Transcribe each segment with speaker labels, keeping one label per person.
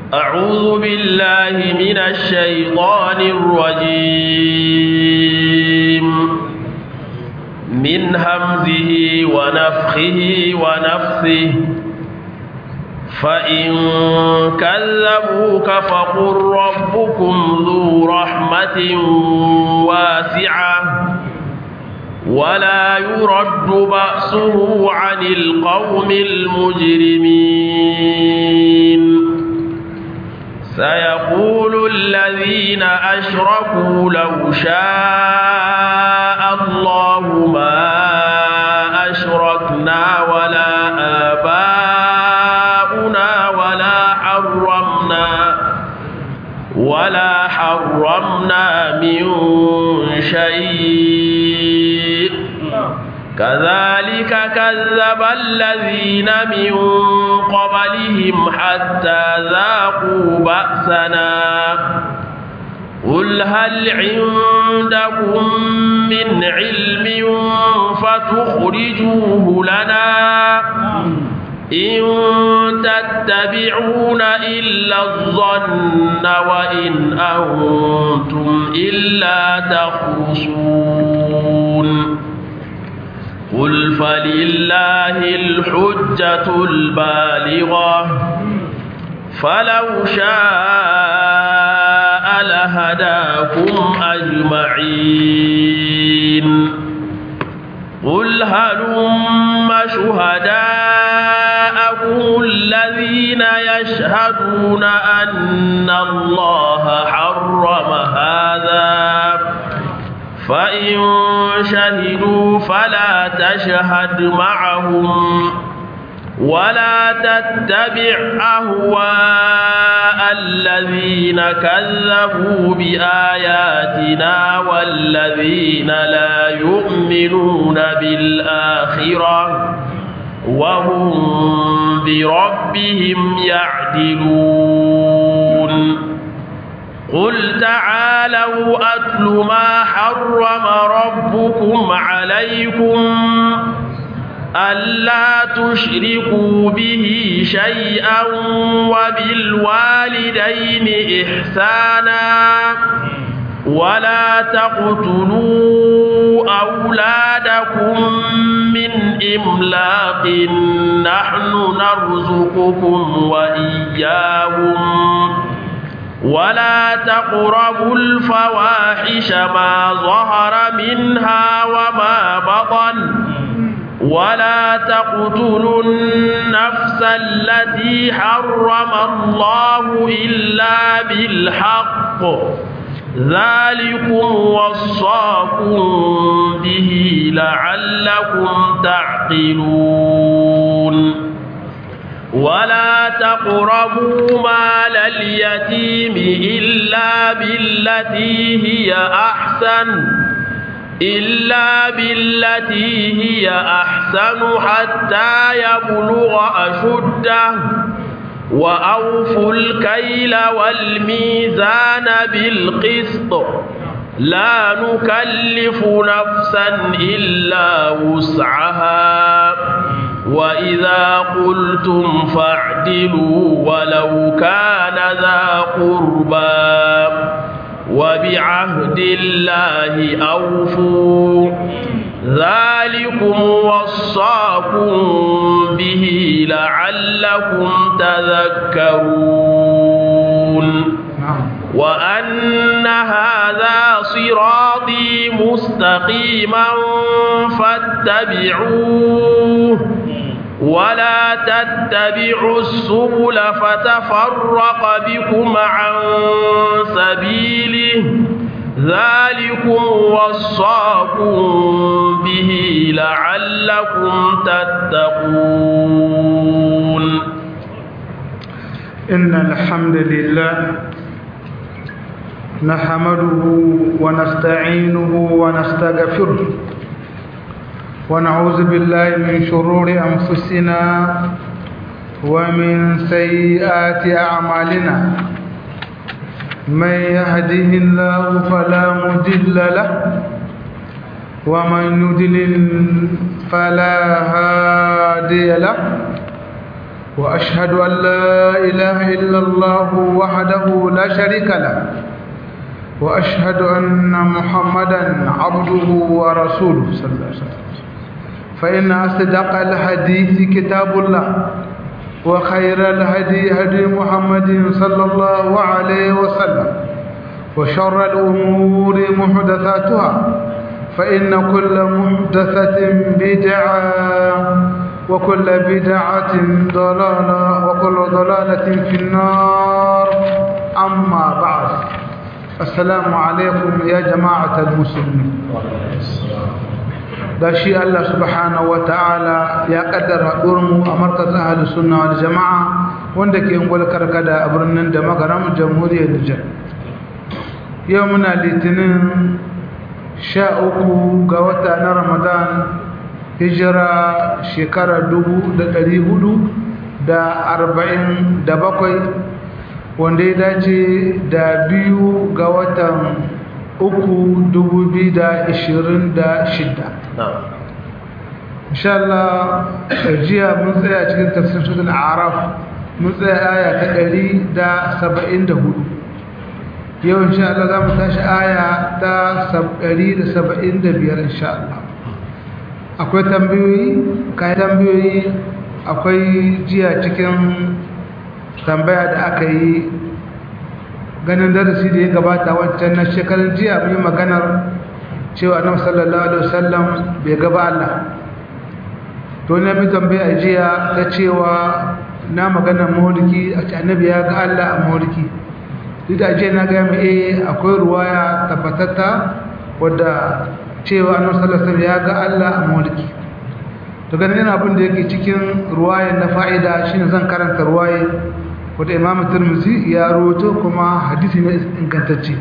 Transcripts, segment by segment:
Speaker 1: أعوذ بالله من الشيطان الرجيم من همزه ونفخه ونفثه فإن كذبوك فقل ربكم ذو رحمة واسعة ولا يرد بأسه عن القوم المجرمين سيقول الذين أشركوا لو شاء الله ما أشركنا ولا آباؤنا ولا حرمنا ولا حرمنا من شيء كذلك كذب الذين من قبلهم حتى ذاقوا بأسنا قل هل عندكم من علم فتخرجوه لنا إن تتبعون إلا الظن وإن أنتم إلا تخرصون قل فلله الحجة البالغة فلو شاء لهداكم أجمعين قل هلم شهداءكم الذين يشهدون أن الله حرم هذا فإن شهدوا فلا تشهد معهم ولا تتبع أهواء الذين كذبوا بآياتنا والذين لا يؤمنون بالآخرة وهم بربهم يعدلون قل تعالوا أتل ما حرم ربكم عليكم ألا تشركوا به شيئا وبالوالدين إحسانا ولا تقتلوا أولادكم من إملاق نحن نرزقكم وإياهم ولا تقربوا الفواحش ما ظهر منها وما بطن ولا تقتلوا النفس التي حرم الله إلا بالحق ذلكم وصاكم به لعلكم تعقلون ولا تقربوا مال اليتيم إلا بالتي هي أحسن إلا بالتي هي أحسن حتى يبلغ أشده وأوفوا الكيل والميزان بالقسط لا نكلف نفسا إلا وسعها وإذا قلتم فاعدلوا ولو كان ذا قربى وبعهد الله أوفوا ذلكم وصاكم به لعلكم تذكرون وأن هذا صراطي مستقيما فاتبعوه ولا تتبعوا السبل فتفرق بكم عن سبيله ذلكم وصاكم به لعلكم تتقون
Speaker 2: إن الحمد لله نحمده ونستعينه ونستغفره ونعوذ بالله من شرور أنفسنا ومن سيئات أعمالنا من يهده الله فلا مضل له ومن يضلل فلا هادي له وأشهد أن لا إله إلا الله وحده لا شريك له وأشهد أن محمدا عبده ورسوله صلى الله عليه وسلم فإن أصدق الحديث كتاب الله وخير الهدي هدي محمد صلى الله عليه وسلم وشر الأمور محدثاتها فإن كل محدثة بدعة وكل بدعة ضلالة وكل ضلالة في النار أما بعد السلام عليكم يا جماعة المسلمين da shi Allah subhanahu wa ta'ala ya kaddara mu a markazin ahalus sunna wal jama'a wanda ke ungwal karkada a birnin da magaram jamhuriyar Nijar yau muna litinin sha uku ga wata na Ramadan hijira shekara dubu da ɗari hudu da arba'in da bakwai wanda ya dace da biyu ga watan uku dubu biyu da ishirin da shida insha Allah jiya mun tsaya cikin tafsir suratul araf mun tsaya aya ta ɗari da saba'in da hudu yau insha Allah za mu tashi aya ta ɗari da saba'in da biyar insha Allah akwai tambayoyi kayan tambayoyi akwai jiya cikin tambaya da aka yi ganin darasi da ya gabata wancan na shekarun jiya mun yi maganar cewa annabi sallallahu alaihi wasallam bai gaba Allah to ne bi tambaya jiya ta cewa na maganar mauliki a ce annabi ya ga Allah a mauliki duk da jiya na ga mu eh akwai ruwaya tabbatatta wadda cewa annabi sallallahu alaihi wasallam ya ga Allah a mauliki to ganin yana abin da yake cikin ruwayan na fa'ida shine zan karanta ruwaye wanda imamu turmuzi ya roto kuma hadisi ne ingantacce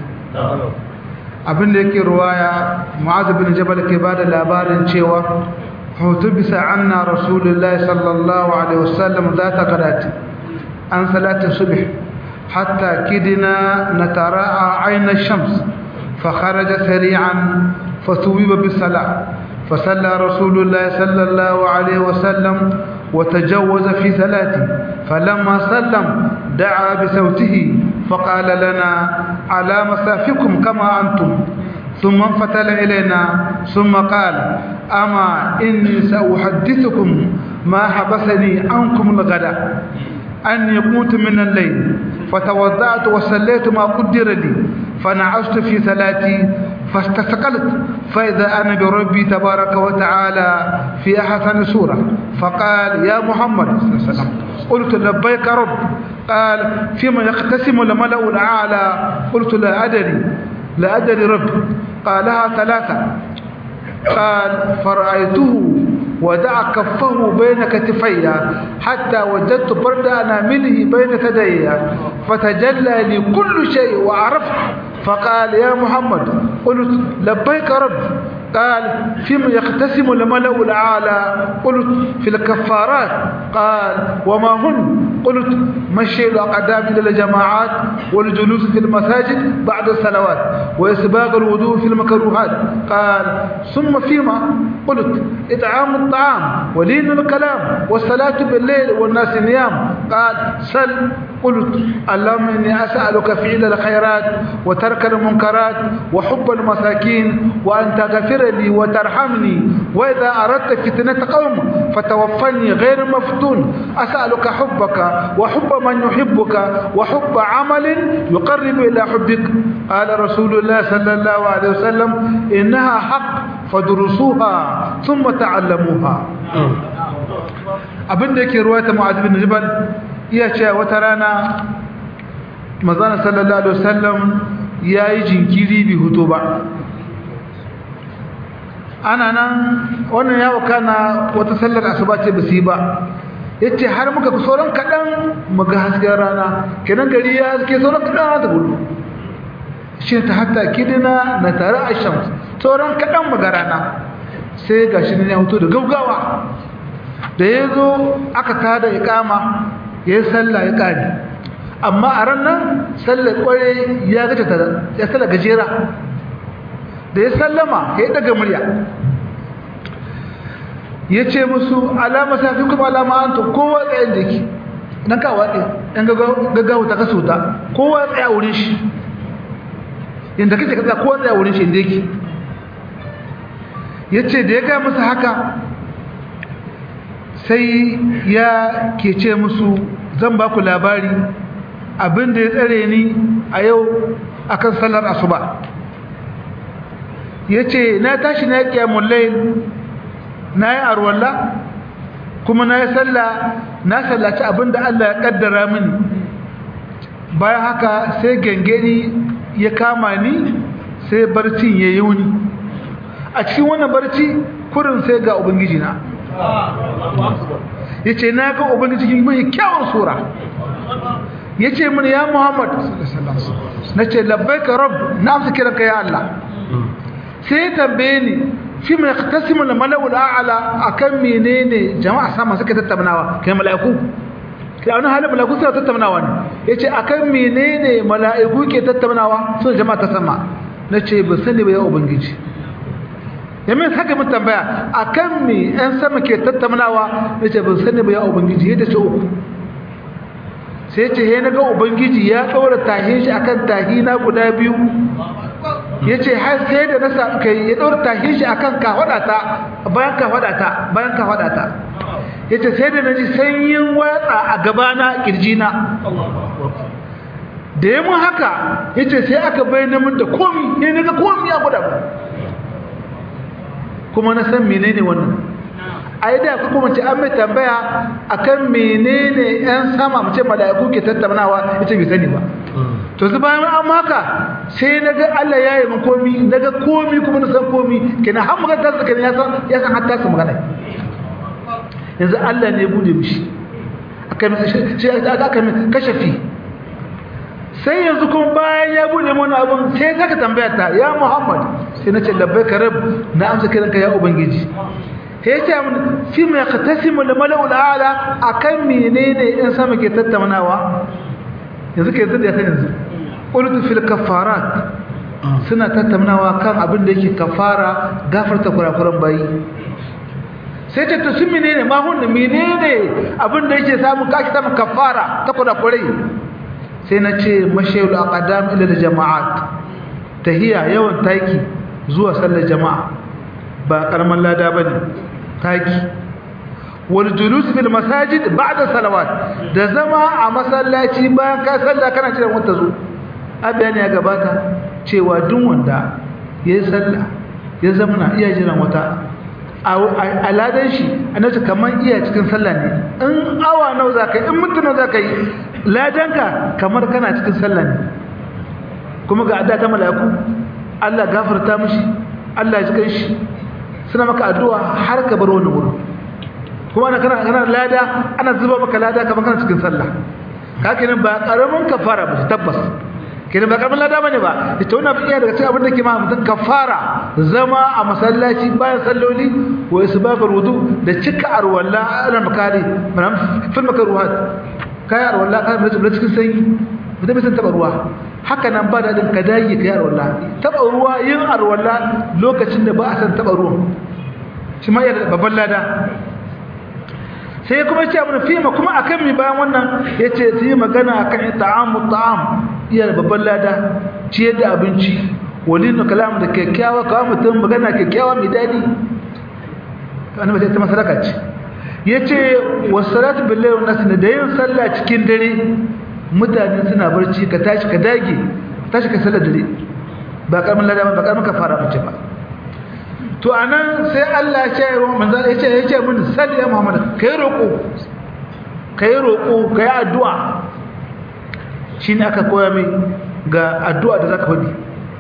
Speaker 2: abin da yake ruwaya mu'adh bin jabal ke bada labarin cewa hutu bisa anna rasulullahi sallallahu alaihi wasallam zata qadati an salati subh hatta kidina natara'a ayna shams fa kharaja sari'an fasuwiba bis salat فصلى رسول الله صلى الله عليه وسلم وتجوز في صلاته فلما سلم دعا بصوته فقال لنا على مسافكم كما أنتم ثم انفتل إلينا ثم قال أما إني سأحدثكم ما حبسني عنكم الغداء أني قمت من الليل فتوضأت وصليت ما قدر لي فنعشت في صلاتي فاستثقلت فإذا أنا بربي تبارك وتعالى في أحسن سورة فقال يا محمد صلى الله عليه وسلم قلت لبيك رب قال فيما يقتسم الملأ الأعلى قلت لا أدري لا أدري رب قالها ثلاثة قال فرأيته ودع كفه بين كتفي حتى وجدت برد أنامله بين ثدي فتجلى لي كل شيء وعرفت فقال يا محمد قلت لبيك رب قال فيما يقتسم الملأ الأعلى قلت في الكفارات قال وما هن قلت مشي الأقدام إلى الجماعات والجلوس في المساجد بعد الصلوات وإسباغ الوضوء في المكروهات قال ثم فيما قلت إطعام الطعام ولين الكلام والصلاة بالليل والناس نيام قال سل قلت اللهم إني أسألك فعل الخيرات وترك المنكرات وحب المساكين وأن تغفر لي وترحمني وإذا أردت فتنة قوم فتوفني غير مفتون أسألك حبك وحب من يحبك وحب عمل يقرب إلى حبك قال رسول الله صلى الله عليه وسلم إنها حق فدرسوها ثم تعلموها abin da yake ruwata mu'adh bin jabal iya cewa wata rana manzon sallallahu alaihi wasallam yayi jinkiri bi huto ba ana nan wannan ya wakana wata sallar asuba ce basi ba yace har muka ku sauran kadan muga hasken rana kenan gari ya haske sauran kadan ta gudu shi ta hatta kidina na tare a shams sauran kadan muga rana sai gashi ne ya fito da gaugawa da yazo aka tada iqama yayin sallah ya kare amma a ran nan sallar kware ya gaje ta ya sallar gajera da ya sallama ya daga murya ya ce musu alama safi kuma alama an to kowa tsayin da ke dan ka watsi dan gaggawa ta kaso ta kowa tsaya wurin shi inda kake ka tsaya kowa tsaya wurin shi inda yake yace da ya ga musu haka sai ya ke ce musu zan ba ku labari abin da ya tsare ni a yau akan sallar asuba yace na tashi na kiyamul layl na yi arwalla kuma na yi sallah na sallaci abinda Allah ya kaddara mini bayan haka sai gangeni ya kama ni sai barcin ya yi wuni a cikin wannan barci kurin sai ga ubangiji na ya ce na ga ubangiji mai kyawun sura ya ce mini ya muhammad na ce labbai ka rab na amsa kiranka ya Allah sai ya tambaye ni fi mai tasimu da mala'ul a'ala akan menene jama'a sama suka tattaunawa kai mala'iku kai wani halin mala'iku suna tattaunawa ne yace akan menene mala'iku ke tattaunawa sun jama'a ta sama nace ba sani ba ya ubangiji yamin saka mun tambaya akan me ɗan sama ke tattaunawa nace ban sani ba ya ubangiji yadda ce uku sai ce he naga ubangiji ya ɗora tahin shi akan tahina guda biyu ya ce har sai da na kai ya ɗora tahin shi akan kafaɗata bayan kafaɗata bayan kafaɗata ya ce sai da na ji sanyin watsa a gabana ƙirjina da ya mun haka ya ce sai aka bayyana mun da komi ne naga komi ya guda mu kuma na san menene wannan a yi da kuma ce an mai tambaya akan menene yan sama mace mala'iku ke tattaunawa ita bai sani ba to su bayan an maka sai na ga Allah ya yi min komi na ga komi kuma na san komi kenan har magana ta tsakanin ya san ya san hatta su magana yanzu Allah ne ya bude mishi aka mai shi aka mai kashafi sai yanzu kuma bayan ya bude mana abun sai saka tambaya ta ya Muhammad sai na ce labbaika rabb na amsa kiranka ya ubangiji sai ya ce mun fi mai qatasimu da mala'ul a'la akan menene in sama ke tattaunawa yanzu ke yanzu da kan yanzu qultu fil kafarat suna tattaunawa kan abin da yake kafara gafarta kurakuran bayi sai ta to sun menene ma hun menene abin da yake samu kaki samu kafara ta kurakurai sai na ce mashayul aqdam ila jama'at tahiya yawan taki zuwa sallar jama'a ba karaman lada bane taki wal julus fil masajid ba'da salawat da zama a masallaci bayan ka sallah kana jiran wata zo abiyani ya gabata cewa duk wanda yayi sallah ya zama iya jiran wata a ladan shi annabi kaman iya cikin sallah ne in awa nawa zaka in mutuna zaka yi ladanka kamar kana cikin sallah ne kuma ga adda ta mala'iku Allah gafarta mishi Allah ya ji shi suna maka addu'a har ka bar wani wurin kuma ana kana kana lada ana zuba maka lada kamar kana cikin sallah ka kenan ba karamin kafara ba tabbas kenan ba karamin lada bane ba ita wannan iya daga cikin abin da ke ma mutum kafara zama a masallaci bayan salloli wa isbabul wudu da cika arwalla ala makari manam fil makruhat kai arwalla kai da cikin sanyi mutum bai san taba ruwa haka nan ba daɗin ka dage ka yi arwalla taɓa ruwa yin arwalla lokacin da ba a san taɓa ruwan shi ma yana babban lada sai kuma ce abin fima kuma a kan mi bayan wannan ya ce su yi magana a kan ta'amu ta'am iya da babban lada ciyar da abinci wani na kalam da kyakkyawa kawo mutum magana kyakkyawa mai daɗi wani mace ta masaraka ce ya ce wasu salatu billahi wa nasu da yin sallah cikin dare mutane suna barci ka tashi ka dage tashi ka sallar dare ba karamin lada ba karamin kafara bace ba to anan sai Allah ya ce wa manzo ya ce ya ce mun salli ya Muhammad kai roko kai roko kai addu'a shine aka koya mai ga addu'a da zaka faɗi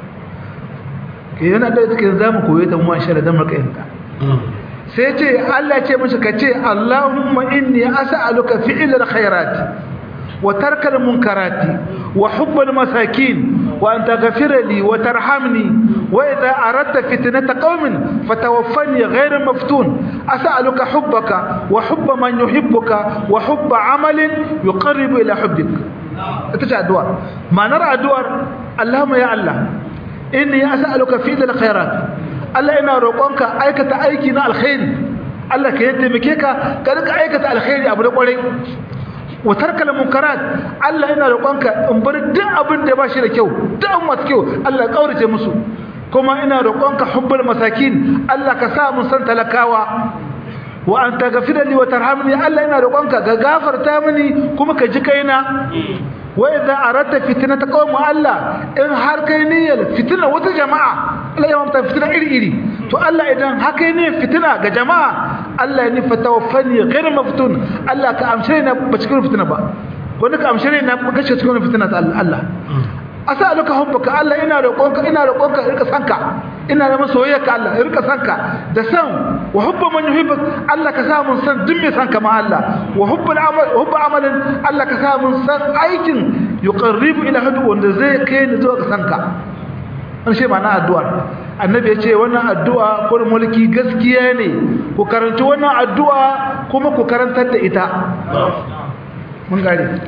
Speaker 2: yana da cikin zamu koye ta mu insha Allah dan marka yanka sai ce Allah ya ce mishi ka ce Allahumma inni as'aluka fi'lal khairat وترك المنكرات وحب المساكين وأن تغفر لي وترحمني وإذا أردت فتنة قوم فتوفني غير مفتون أسألك حبك وحب من يحبك وحب عمل يقرب إلى حبك تجع الدوار ما نرى الدوار اللهم يا الله إني أسألك في ذي الخيرات الله إنا روقونك أيكة أيكنا الخير الله كيتمكيك كذلك أيكة الخير أبو نقولي wa tarkal munkarat Allah ina roƙonka in bar duk abin da ba shi da kyau duk abin masu kyau Allah ya kaurace musu kuma ina roƙonka hubbul masakin Allah ka sa mun san talakawa wa an taghfira li wa tarhamni Allah ina roƙonka ga gafarta mini kuma ka ji kaina wa idza aradta fitnata qawm Allah in har kai niyyar fitna wata jama'a Allah ya mamta fitna iri iri to Allah idan haka ne fitna ga jama'a Allah ya nufa tawaffani ghayr maftun Allah ka amshe ni ba cikin fitna ba wanda ka amshe ni na kashe cikin fitna ta Allah as'aluka hubbuka Allah ina roƙonka ina roƙonka rika sanka ina da masoyiyarka Allah rika sanka da san wa hubbu man yuhibbuk Allah ka sa mun san duk mai sanka ma Allah wa hubbul amal hubbu amalin Allah ka sa mun san aikin yuqarribu ila hadu wanda zai kai ni zuwa ga sanka an ce ma'ana addu'a annabi ya ce wannan addu'a ko mulki gaskiya ne ku karanci wannan addu'a kuma ku karantar da ita mun gare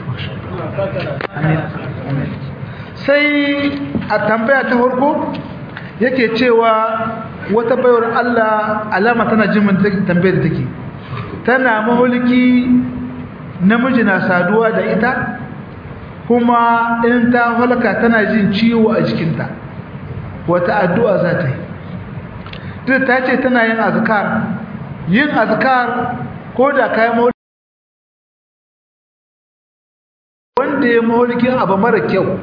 Speaker 2: sai a tambaya ta farko yake cewa wata bayar Allah alama tana jimin tambayar da take tana mahulki namiji na saduwa da ita kuma in ta halka tana jin ciwo a jikinta wata addu'a za ta yi duk ta ce tana yin azkar yin azkar ko da kayan mahulki wanda ya mahulkin abu mara kyau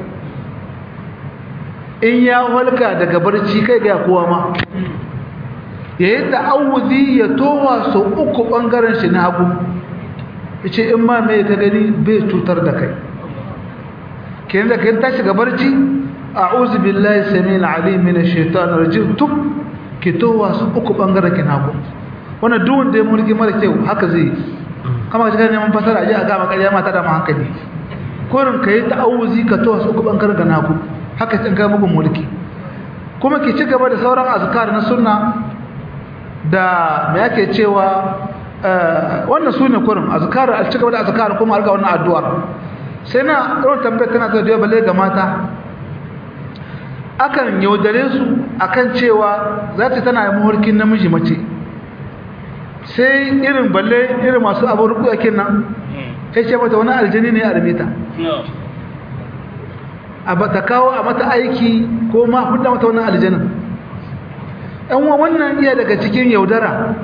Speaker 2: in ya walka daga barci kai ga kowa ma ya yi ta'awuzi ya towa sau uku ɓangaren shi na hagu ya ce in ma mai ka gani bai cutar da kai kenan da kai tashi ga barci a uzu billahi sami al'alim min shaitan rajim tub ki towa sau uku ɓangaren ki na hagu wannan duwun da ya mulki mara kyau haka zai kama ka neman fasara a ji a gama ƙarya mata da ma hankali kurin ka yi ta'awuzi ka towa sau uku ɓangaren ka na hagu haka cin kai mugun mulki kuma ki ci gaba da sauran azkar na sunna da me yake cewa wannan sune kurin azkar a ci gaba da azkar kuma alga wannan addu'ar sai na ɗaukar tambayar tana zuwa balle ga mata akan yaudare su akan cewa za ta tana muhurkin namiji mace sai irin balle irin masu abin rubu yake nan sai ce mata wani aljini ne a rumita a ta kawo a mata aiki ko ma hudda mata wannan aljanin ɗan wannan iya daga cikin yaudara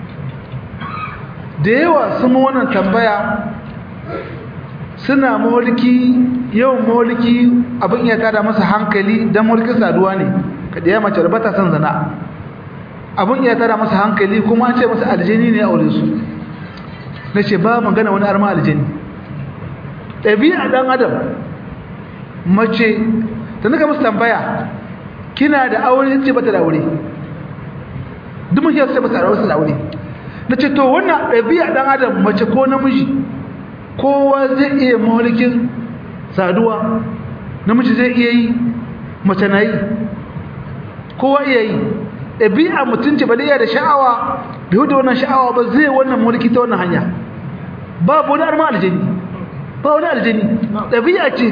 Speaker 2: da yawa sun wannan tambaya suna maholiki yawan maholiki abin iya tada masa hankali don maholiki saduwa ne kada ya mace rabata son zana abin iya tada masa hankali kuma an ce masa aljini ne a wurin su na ce ba magana wani arma aljini ɗabi'a ɗan adam mace ta nika musu tambaya kina da aure ce bata da aure duk mun yasa bata da aure da aure nace to wannan ɗabi'a dan adam mace ko namiji kowa zai iya mahalikin saduwa namiji zai iya yi mace na yi kowa iya yi ɗabi'a mutunci ba iya da sha'awa bai da wannan sha'awa ba zai wannan mulki ta wannan hanya babu wani arma aljani ba wani aljani ɗabi'a ce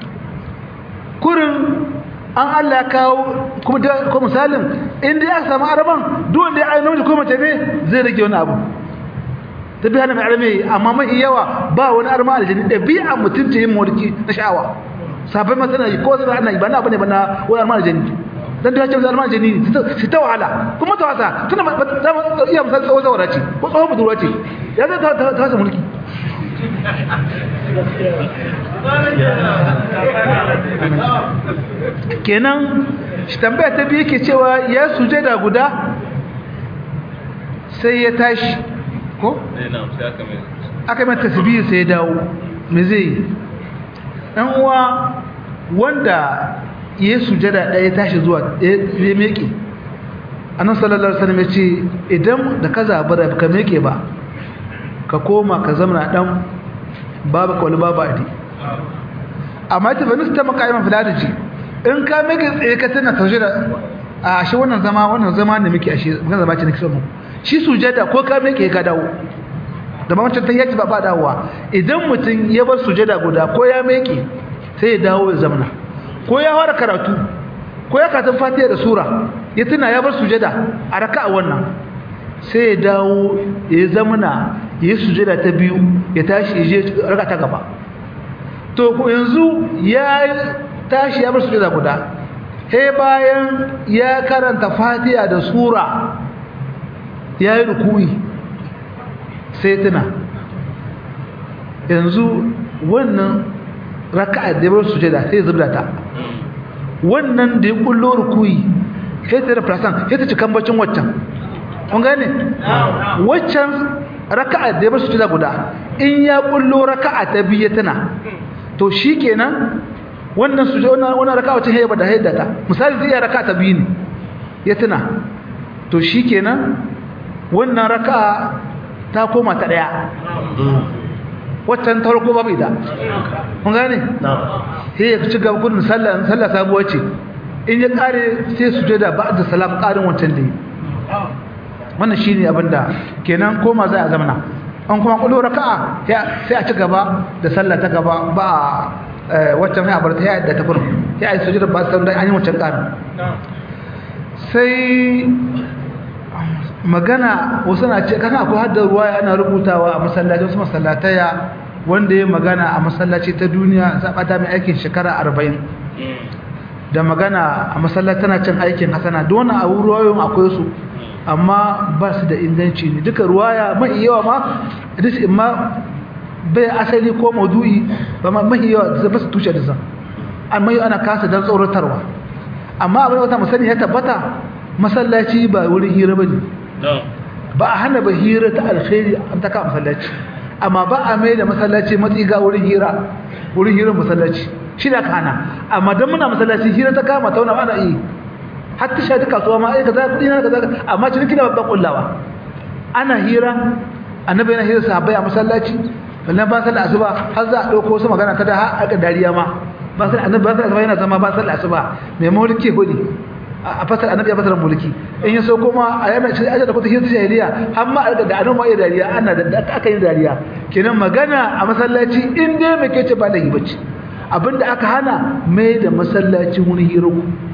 Speaker 2: kurin an Allah ya kawo kuma da ko misalin inda ya samu araban duk wanda ya aina ko mace ne zai rage wani abu tabi hana mai arme amma mai yawa ba wani arma aljini dabi'a mutum ce yin mulki na sha'awa sabai masana yi ko sai ana yi ba na bane ba na wani arma aljini dan da ya ce arma aljini su ta wahala kuma ta wasa tuna za mu iya misali tsawo zawara ce ko tsawo budurwa ce ya zai ta wasa mulki kenan shi tambaya ta biyu ke cewa ya sujada guda sai ya tashi ko? aka mai tasbihi sai ya dawo me zai yi ɗan uwa wanda ya sujada ɗaya tashi zuwa ya meke annan sallallahu alaihi wasallam ya ce idan da ka zabara ka meke ba ka koma ka zama ɗan babu kawai babu adi amma ta bani ta makaiman filadaji in ka meke tsaye ka tana taushe da a shi wannan zama wannan zama ne muke a shi zan zama ce nake son shi sujada ko ka meke ka dawo da wancan tan yaji ba ba dawowa idan mutum ya bar sujada guda ko ya meke sai ya dawo ya zamana ko ya fara karatu ko ya karatun fatiha da sura ya tuna ya bar sujada a raka'a wannan sai ya dawo ya zamana ya sujada ta biyu ya tashi ya je raka ta gaba to yanzu ya tashi ya bar sujada guda he bayan ya karanta fatiha da sura ya yi rukuyi sai tuna yanzu wannan raka'a da ya bar sujada sai zubda ta wannan da ya kullo rukuyi sai ta da plasan sai ta cikan bacin waccan kun gane waccan raka'a da ya bar sujada guda in ya kullo raka'a ta biyu tana to shikenan wannan suje wannan wannan raka'a wacce hayya da hayya ta misali zai raka'a ta biyu ne ya tuna to shikenan wannan raka'a ta koma ta daya waccan ta farko babu ita kun gane sai ya ci gaba gudun sallah sallah sabuwa ce in ya kare sai sujada ba'da salam karin wancan da wannan shine abinda kenan koma za a zamana an kuma kullu raka'a sai a ci gaba da sallah ta gaba ba wacce mai abarta ya da ta kurum ya yi sujudar ba su an yi wancan ƙarin sai magana wasu na ce kana akwai haddar ruwa ana rubutawa a masallaci wasu masallataya wanda ya magana a masallaci ta duniya zaɓata mai aikin shekara arba'in da magana a masallaci tana cin aikin hasana don a ruwayoyin akwai su amma ba su da inganci ne duka ruwaya mai yawa ma dis imma bai asali ko maudu'i ba mahi yawa ba su tushe da sa amma yau ana kasa don tsoratarwa amma abin wata musani ya tabbata masallaci ba wurin hira ba ne ba a hana ba hira ta alkhairi an ta ka masallaci amma ba a mai da masallaci matsi ga wurin hira wurin hirar masallaci shi da kana amma don muna masallaci hira ta kama ta wani ana yi har ta shaɗi kasuwa ma aika za kuɗi na kaza amma ciniki da babban kullawa ana hira annabi yana hira sahabbai a masallaci wannan ba sallar asuba har za a ɗauko wasu magana ta da har aka dariya ma ba sallar annabi ba sallar asuba yana zama ba sallar asuba mai mulki hudi a fasar annabi ya fasar mulki in ya so kuma a yana shi aje da kuta hira jahiliya har ma aka da annabi ya dariya ana da aka yi dariya kenan magana a masallaci in dai mai kace ba lahi bace abinda aka hana mai da masallaci wani hira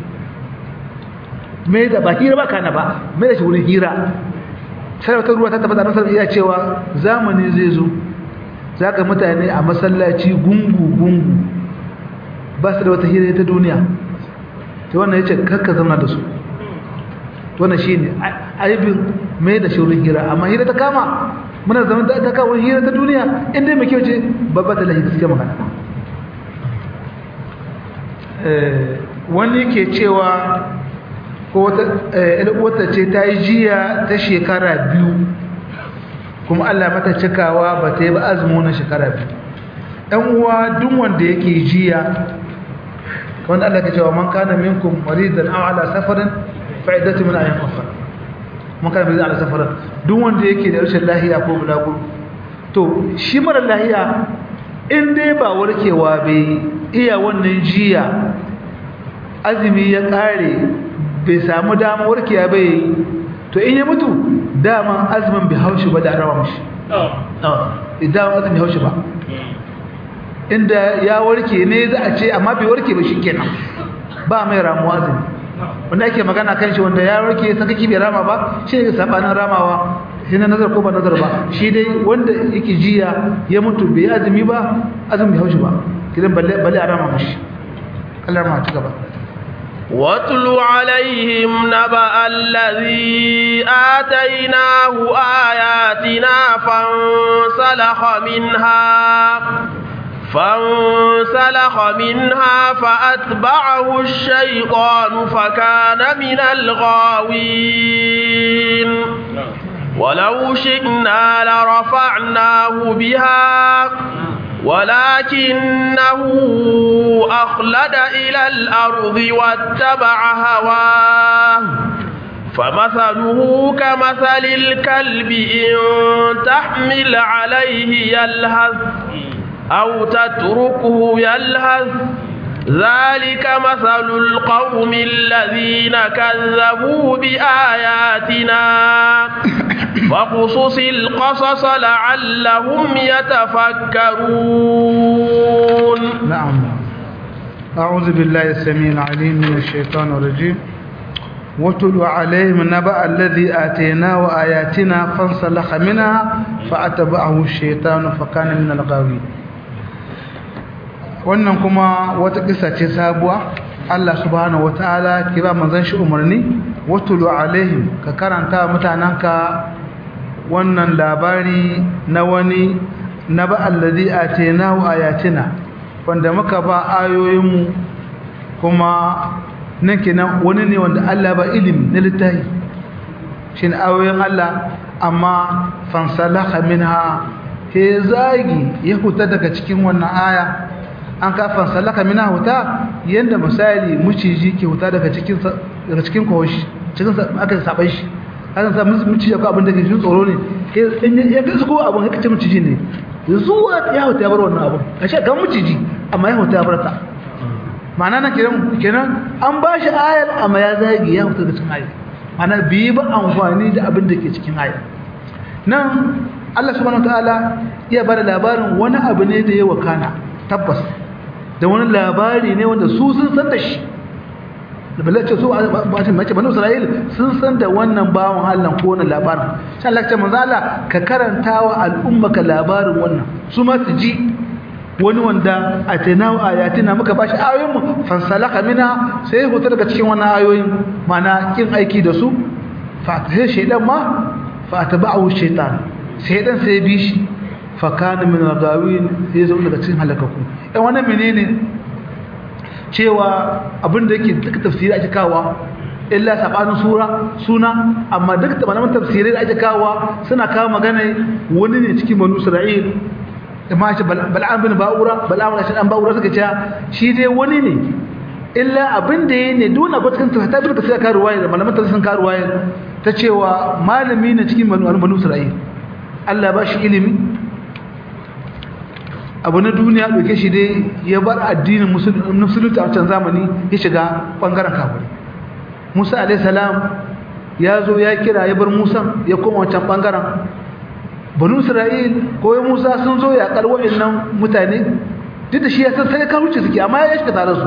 Speaker 2: mai da ba hira ba kana ba mai da shi wurin hira sai wata ruwa ta tabbata nasar iya cewa zamani zai zo zaka mutane a masallaci gungu gungu ba su da wata hira ta duniya to wannan yace kakka zama da su to wannan shine aibin mai da shi wurin hira amma hira ta kama muna zaman da ta kawo hira ta duniya inda mai kyau ce babba da lahi gaskiya magana wani ke cewa ko wata ce ta yi jiya ta shekara biyu kuma Allah mata cikawa ba ta yi ba azumi na shekara biyu ɗan uwa duk wanda yake jiya wanda Allah ka cewa man kana minkum maridan aw ala safarin fa iddatu min ayyamin ukhra man kana maridan ala safarin duk wanda yake da rashin lahiya ko bulagur to shi mara lahiya in dai ba warkewa bai iya wannan jiya azumi ya kare bai samu damar warkiya bai to in ya mutu daman azumin bai haushi ba da rawa mashi idan azumin haushi ba inda ya warke ne za a ce amma bai warke ba shikenan ba mai ramuwa azumi wanda ake magana kan shi wanda ya warke sakaki bai rama ba shi ne sabanin ramawa shi na nazar ko ba nazar ba shi dai wanda yake jiya ya mutu bai azumi ba azumin bai haushi ba kidan balle balle a rama mashi kallar ma ta gaba
Speaker 1: واتل عليهم نبأ الذي آتيناه آياتنا فانسلخ منها فانسلخ منها فأتبعه الشيطان فكان من الغاوين ولو شئنا لرفعناه بها ولكنه أخلد إلى الأرض واتبع هواه فمثله كمثل الكلب إن تحمل عليه يلهث أو تتركه يلهث ذلك مثل القوم الذين كذبوا بآياتنا فقصص القصص لعلهم يتفكرون
Speaker 2: نعم أعوذ بالله السميع العليم من الشيطان الرجيم واتل عليهم نبأ الذي آتيناه آياتنا فانسلخ منها فأتبعه الشيطان فكان من الغاوين wannan kuma wata kisa ce sabuwa Allah subhanahu wataala ke ba manzon shi umarni watulu alaihim ka karanta mutananka wannan labari na wani naba allazi atainahu ayatina wanda muka ba ayoyinmu kuma nan kenan wani ne wanda Allah ba ilimi na littafi shin ayoyin Allah amma fansalaka minha he zagi ya huta daga cikin wannan aya an ka fansalaka minha huta yanda misali muciji ke huta daga cikin daga cikin koshi cikin aka saban shi aka sa muciji ko abin da ke jin tsoro ne in ya ga ko abin haka ce muciji ne zuwa ya huta ya bar wannan abin ashe ga muciji amma ya huta ya bar ta ma'ana nan kenan kenan an ba shi ayar amma ya zagi ya fita da cikin ayar ana biyi ba amfani da abin da ke cikin ayar nan Allah subhanahu wataala iya bada labarin wani abu ne da ya wakana tabbas da wani labari ne wanda su sun san da shi da balle ce su ba ta mace banu Isra'il sun san da wannan bawon Allah ko wannan labarin sai Allah ya ce manzo Allah ka karantawa al'ummaka labarin wannan su ma su ji wani wanda a tenawa ayatina muka bashi ayoyinmu fansalaka mina sai hutu daga cikin wannan ayoyin mana kin aiki da su fa sai shaydan ma fa tabahu shaytan shaydan sai bi shi fa kana min al-gawin sai zo daga cikin halakaku eh wannan menene cewa abinda yake duka tafsiri ake kawa illa sabanin sura suna amma duka malaman tafsirai da ake kawa suna kawo magana wani ne cikin banu Isra'il amma shi bal'am bin ba'ura bal'am da shi dan ba'ura suka ce shi dai wani ne illa abin da yake ne duna ba cikin ta bi ka sai ka ruwaya da malaman ta sun ka ruwaya ta cewa malami ne cikin banu banu Isra'il Allah ba shi ilimi abu na duniya dauke shi dai ya bar addinin musulunci a wancan zamani ya shiga bangaren kafiri Musa alayhi salam ya zo ya kira ya bar Musa ya koma wancan bangaren banu isra'il ko ya musa sun zo ya kar wa'annan mutane duk da shi ya san sai ka wuce suke amma ya shiga tare su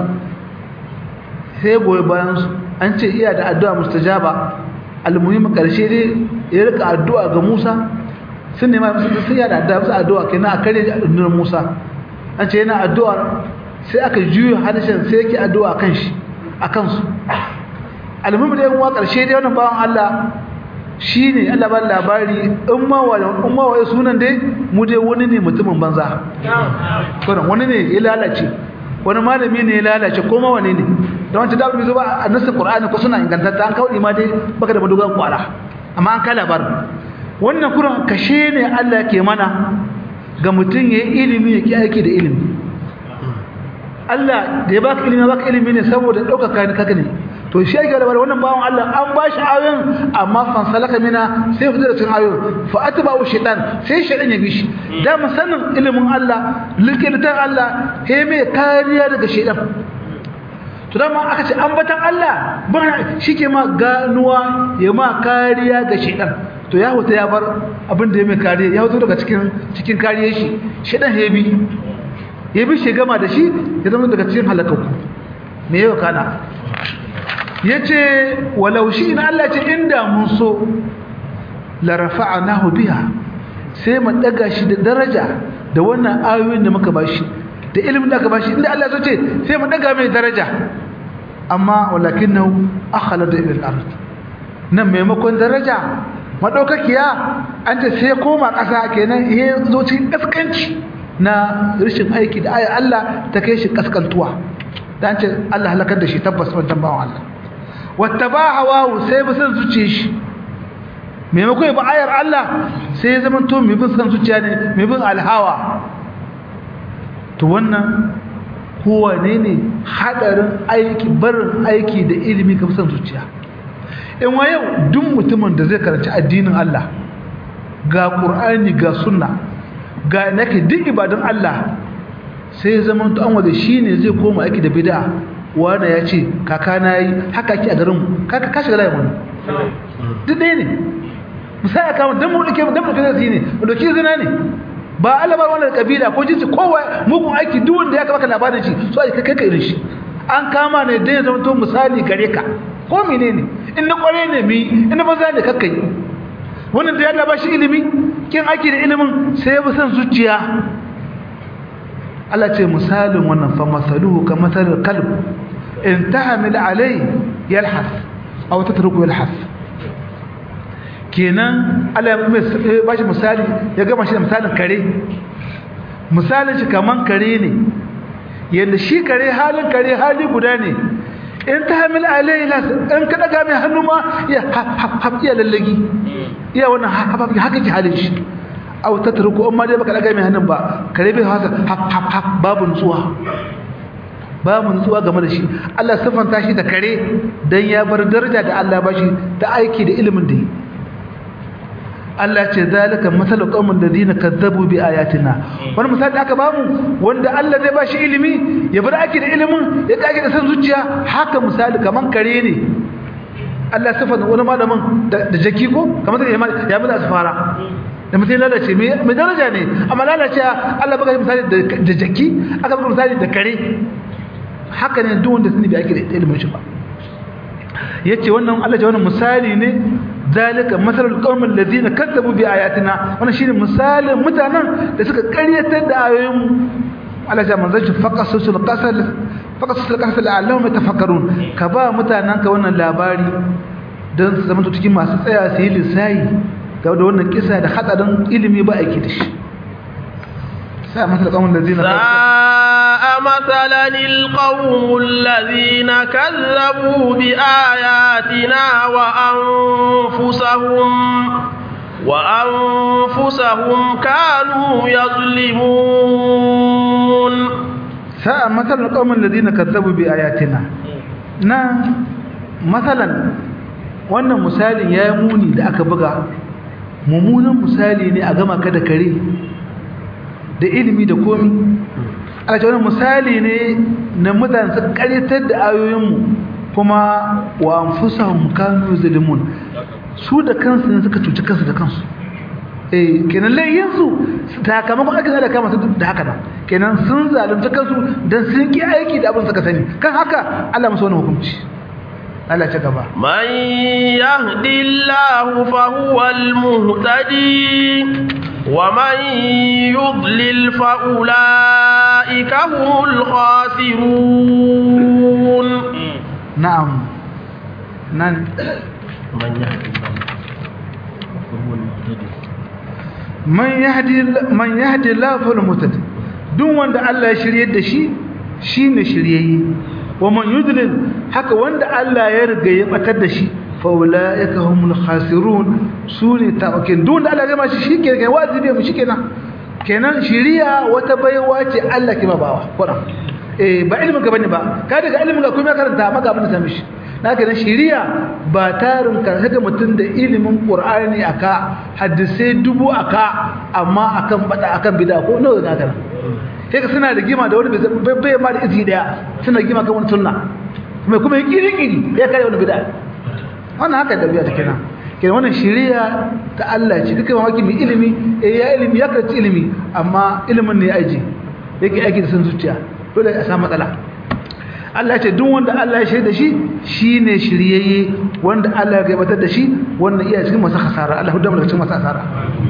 Speaker 2: sai goyi bayan su an ce iya da addu'a mustajaba almuhim karshe dai ya rika addu'a ga musa sun nema musu sun ya da addu'a musu addu'a kenan a kare addu'ar musa an ce yana addu'ar sai aka juyo harshen sai yake addu'a kan shi akan su almuhim da yan uwa karshe dai wannan bawan Allah shi ne Allah ba labari in ma waye sunan dai mu dai wani ne mutumin banza kuran wani ne ya lalace wani malami ne ya lalace ko ma wani ne da wancan da bai zo ba a nasu qur'ani ko suna ingantatta an kawo ma dai baka da madogan kwara amma an kai labarin wannan kuran kashe ne Allah ke mana ga mutum ya yi ilimi ya ki aiki da ilimi Allah da ya baka ilimi baka ilimi ne saboda ɗaukaka ni kaka ne to shi ake da wannan bawan Allah an ba shi ayoyin amma fansalaka mina sai fita da cikin ayoyin fa atba'u shaytan sai shaytan ya bi shi da sanin ilimin Allah likitan Allah he mai kariya daga shaytan to dama aka ce ambatan Allah ba shike ma ganuwa ya ma kariya ga shaytan to ya huta ya bar abin da ya mai kariya ya huta daga cikin cikin kariyar shi shaytan ya bi ya bi shi gama da shi ya zama daga cikin halakaku me yau kana ya ce walau shi ina Allah ce inda mun so larafa'a nahu biya sai mu daga shi da daraja da wannan ayoyin da muka bashi da ilimin da aka bashi inda Allah so ce sai mu daga mai daraja amma walakinahu akhlada ila al-ard nan maimakon daraja madaukakiya an ce sai koma ƙasa kenan ya zo cikin kaskanci na rashin aiki da ayar Allah ta kai shi kaskantuwa dan ce Allah halakar da shi tabbas wannan bawan Allah wata ba hawawu sai ba san zuciya shi maimakon ba ayar Allah sai ya zama to mai bin san zuciya ne mai bin alhawa to wannan kowa ne ne hadarin aiki barin aiki da ilimi ka san zuciya in wa yau duk mutumin da zai karanci addinin Allah ga Qur'ani ga sunna ga nake duk ibadun Allah sai ya zama to an wanda shine zai koma aiki da bid'a wanda ya ce kaka na yi haka ki a garin kaka ka shiga layin wani duk ɗaya ne misali a kama don mu ɗauke don mu ɗauke zai ne mu ɗauki zina ne ba Allah ba wannan kabila ko jinsi kowa mugun aiki duk wanda ya baka labarin shi so a kai ka irin shi an kama ne dai zama to misali gare ka ko menene in na kware ne mi in na banza ne kakkai wannan da ya ba shi ilimi kin aiki da ilimin sai ya bi san zuciya Allah ce misalin wannan fa masaluhu ka masalil kalb in tahmil alai yalhas aw tatruku yalhas kenan Allah ya ba shi misali ya gama shi da misalin kare misalin shi kaman kare ne yadda shi kare halin kare hali guda ne in ta hamil alayhi las in ka daga mai hannu ma ya haf iya lallagi iya wannan haf haka ki halin shi aw tatruku amma dai baka daga mai hannun ba kare bai hasa haf haf haf babu nutsuwa babu nutsuwa game da shi Allah sifanta shi da kare dan ya bar daraja da Allah ba shi ta aiki da ilimin da yi Allah ce zalika masalu qaumin ladina kazzabu bi ayatina wani misali aka bamu wanda Allah zai bashi ilimi ya bar ake da ilimin ya kage da san zuciya haka misali kaman kare ne Allah sifa da wani malamin da jaki ko kamar sai ya mala asfara da mutum lalace mai daraja ne amma lalace Allah baka misali da jaki aka baka misali da kare haka ne duk wanda sani bai ake da ilimin shi ba yace wannan Allah ce wannan misali ne zalika masalul qaumil ladina kazzabu bi ayatina wannan shine misalin mutanen da suka ƙaryatar da ayoyin Allah ya manzo shi faqasul qasal faqasul qasal la'allahum yatafakkarun ka ba mutanen ka wannan labari dan su zama cikin masu tsaya su yi lissayi ga da wannan kisa da hadarin ilimi ba aiki da shi sai masalul qaumil ladina
Speaker 1: مثلا القوم الذين كذبوا بآياتنا وأنفسهم وأنفسهم كانوا يظلمون
Speaker 2: ساء مثل القوم الذين كذبوا بآياتنا نا مثلا wannan misalin ya yi muni da aka buga mummunan misali ne a gama ka da kare da ilimi da komi a ce wani misali ne na mutane su karyatar da ayoyinmu kuma wa anfusahum kanu zalimun su da kansu ne suka cuci kansu da kansu eh kenan layyin su sakamakon aka da kama su da haka nan kenan sun zalunta kansu dan sun ki aiki da abin suka sani kan haka Allah musu wani hukunci Allah ta gaba
Speaker 1: man yahdillahu fa huwal muhtadi ومن يضلل فأولئك هم الخاسرون
Speaker 2: نعم نعم
Speaker 1: من يهدي الله
Speaker 2: من يهدي من يهدي الله فهو المهتدي duk wanda Allah ya shirye da shi shine shiryayye wa man yudlil haka wanda Allah ya riga ya batar da shi faulaika humul khasirun sune tawakin duk da Allah ya mashi shikenan wajibi mu shikenan kenan shiriya wata baiwa ce Allah ke babawa kuran eh ba ilimin ka bane ba ka daga ilimin ka kuma karanta maka abin da ta mishi naka nan shiriya ba tarin ka saka mutun da ilimin Qur'ani aka hadisi dubu aka amma akan bada akan bid'a ko nawa naka nan sai ka suna rigima da wani bai ma da izi daya suna rigima kan wani sunna kuma kuma kiri-kiri ya kare wani bid'a wannan haka da biya take nan kenan wannan shari'a ta Allah ce duka mamaki mai ilimi eh ya ilimi ya karci ilimi amma ilimin ne ya aje yake aiki da san zuciya dole a samu matsala Allah ce duk wanda Allah ya shaida shi shine shiryayye wanda Allah ya gabatar da shi wannan iya cikin masu hasara Allah hudu daga cikin masu hasara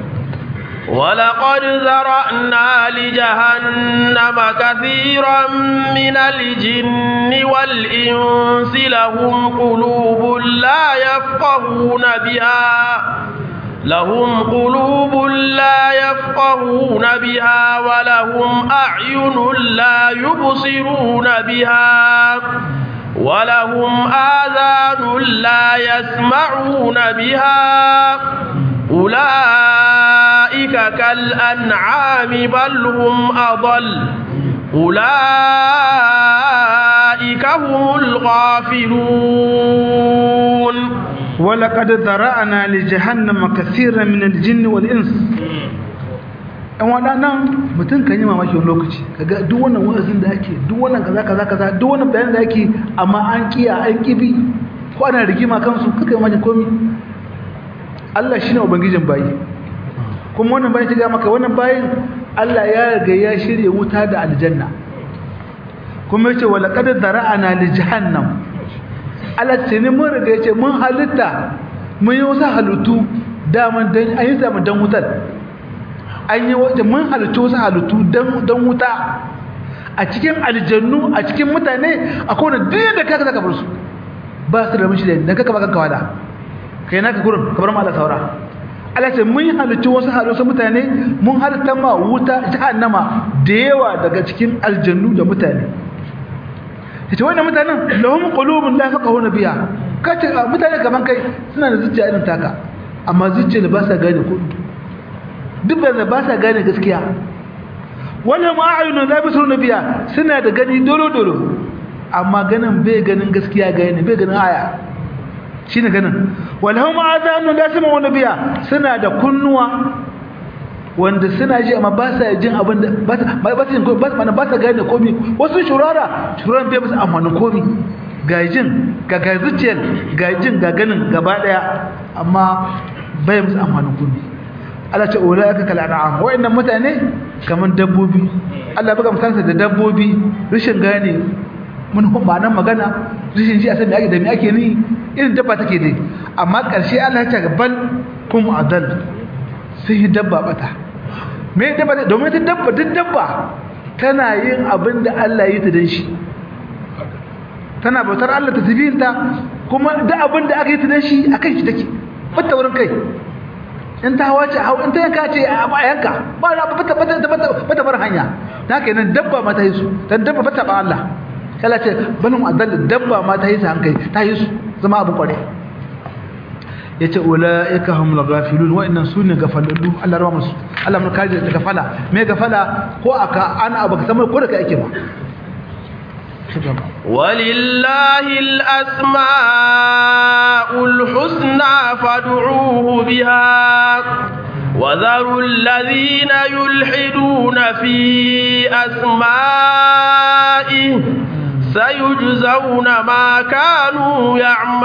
Speaker 1: ولقد ذرأنا لجهنم كثيرا من الجن والإنس لهم قلوب لا يفقهون بها لهم قلوب لا يفقهون بها ولهم أعين لا يبصرون بها ولهم آذان لا يسمعون بها أولئك كالأنعام بل هم أضل أولئك هم الغافلون
Speaker 2: ولقد ذرأنا لجهنم كثيرا من الجن والإنس ɗan waɗannan mutum kan yi mamaki wani lokaci kaga duk wannan wa'azin da ake duk wannan kaza kaza kaza duk wannan bayanin da ake amma an kiya an kibi ko ana rigima kansu kaka yi mamaki komi Allah shine ubangijin bayi kuma wannan bayin ta ga maka wannan bayin Allah ya riga ya shirye wuta da aljanna kuma yace wala qad zara'ana li jahannam Allah ce ne mun riga yace mun halitta mun yi wasu halittu daman dan an yi zaman dan wutar an yi wajen mun halittu wasu halittu dan dan wuta a cikin aljannu a cikin mutane akwai wanda duk da kaka zaka bar su ba su da mishi da dan kaka ba kanka wada kai naka gurin ka bar mu Allah saura Allah ce mun halittu wasu halittu mutane mun halitta ma wuta jahannama da yawa daga cikin aljannu da mutane yace wannan mutanen lahum qulubun la yafqahuna biha kace mutane kaman kai suna da zuciya irin taka amma zuciya ba sa gane ko duk da ba sa gane gaskiya wannan ma'ayunun la bisruna biha suna da gani dolo dolo amma ganin bai ganin gaskiya gane bai ganin aya shine ganin walhum azanun la sama'una biha suna da kunnuwa wanda suna ji amma ba sa jin abin da ba sa ba sa ba sa ba sa gane komai wasu shurara shuran bai musu amfani komai ga jin ga ga zuciyar ga jin ga ganin gaba daya amma bai musu amfani komai Allah ce ulaika kal an'am wa'annan mutane kaman dabbobi Allah buga misalansa da dabbobi rashin gane mun ba nan magana rashin ji a san me ake da me ake ni irin dabba take dai amma ƙarshe Allah ya ce bal kum adal sai yi dabba bata me dabba domin ta dabba duk dabba tana yin abin da Allah ya yi ta dan shi tana bautar Allah ta zibinta kuma duk abin da aka yi ta dan shi akan shi take bata wurin kai in ta hawa ce in ta yanka ce a yanka ba na bata bata bata bar hanya ta kenan dabba ma ta yi su dan dabba bata ba Allah kala ce banin adal dabba ma ta yi su hankali ta yi su zama abu kware yace ulaika humul ghafilun wa innan sunne gafalallu Allah rawa musu Allah mun kaje ta gafala me gafala ko aka ana abu ka samu ko da kai ake ba
Speaker 1: ولله الأسماء الحسنى فادعوه بها وذروا الذين يلحدون في أسمائه سيجزون ما كانوا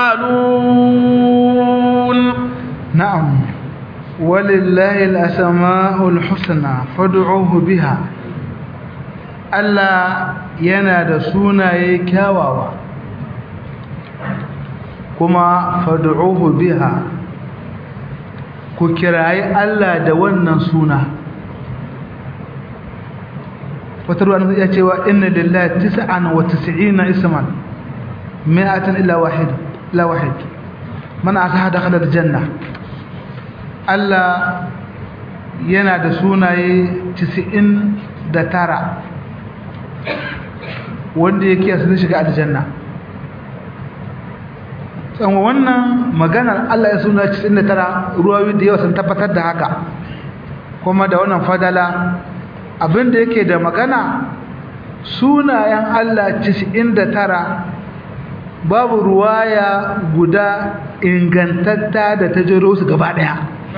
Speaker 1: يعملون
Speaker 2: نعم ولله الأسماء الحسنى فادعوه بها Allah yana da sunaye kyawawa kuma fad'uhu biha ku kirayi Allah da wannan suna wata ruwa ya cewa inna lillahi tis'an wa tis'ina isman mi'atan illa wahid la wahid man ataha dakhala aljanna Allah yana da sunaye 99 wanda yake sun shiga aljanna tsanwa wannan maganar Allah ya suna 99 ruwayoyi da yawa sun tabbatar da haka kuma da wannan fadala abinda yake da magana sunayen Allah 99 babu ruwaya guda ingantatta da ta jero su gaba daya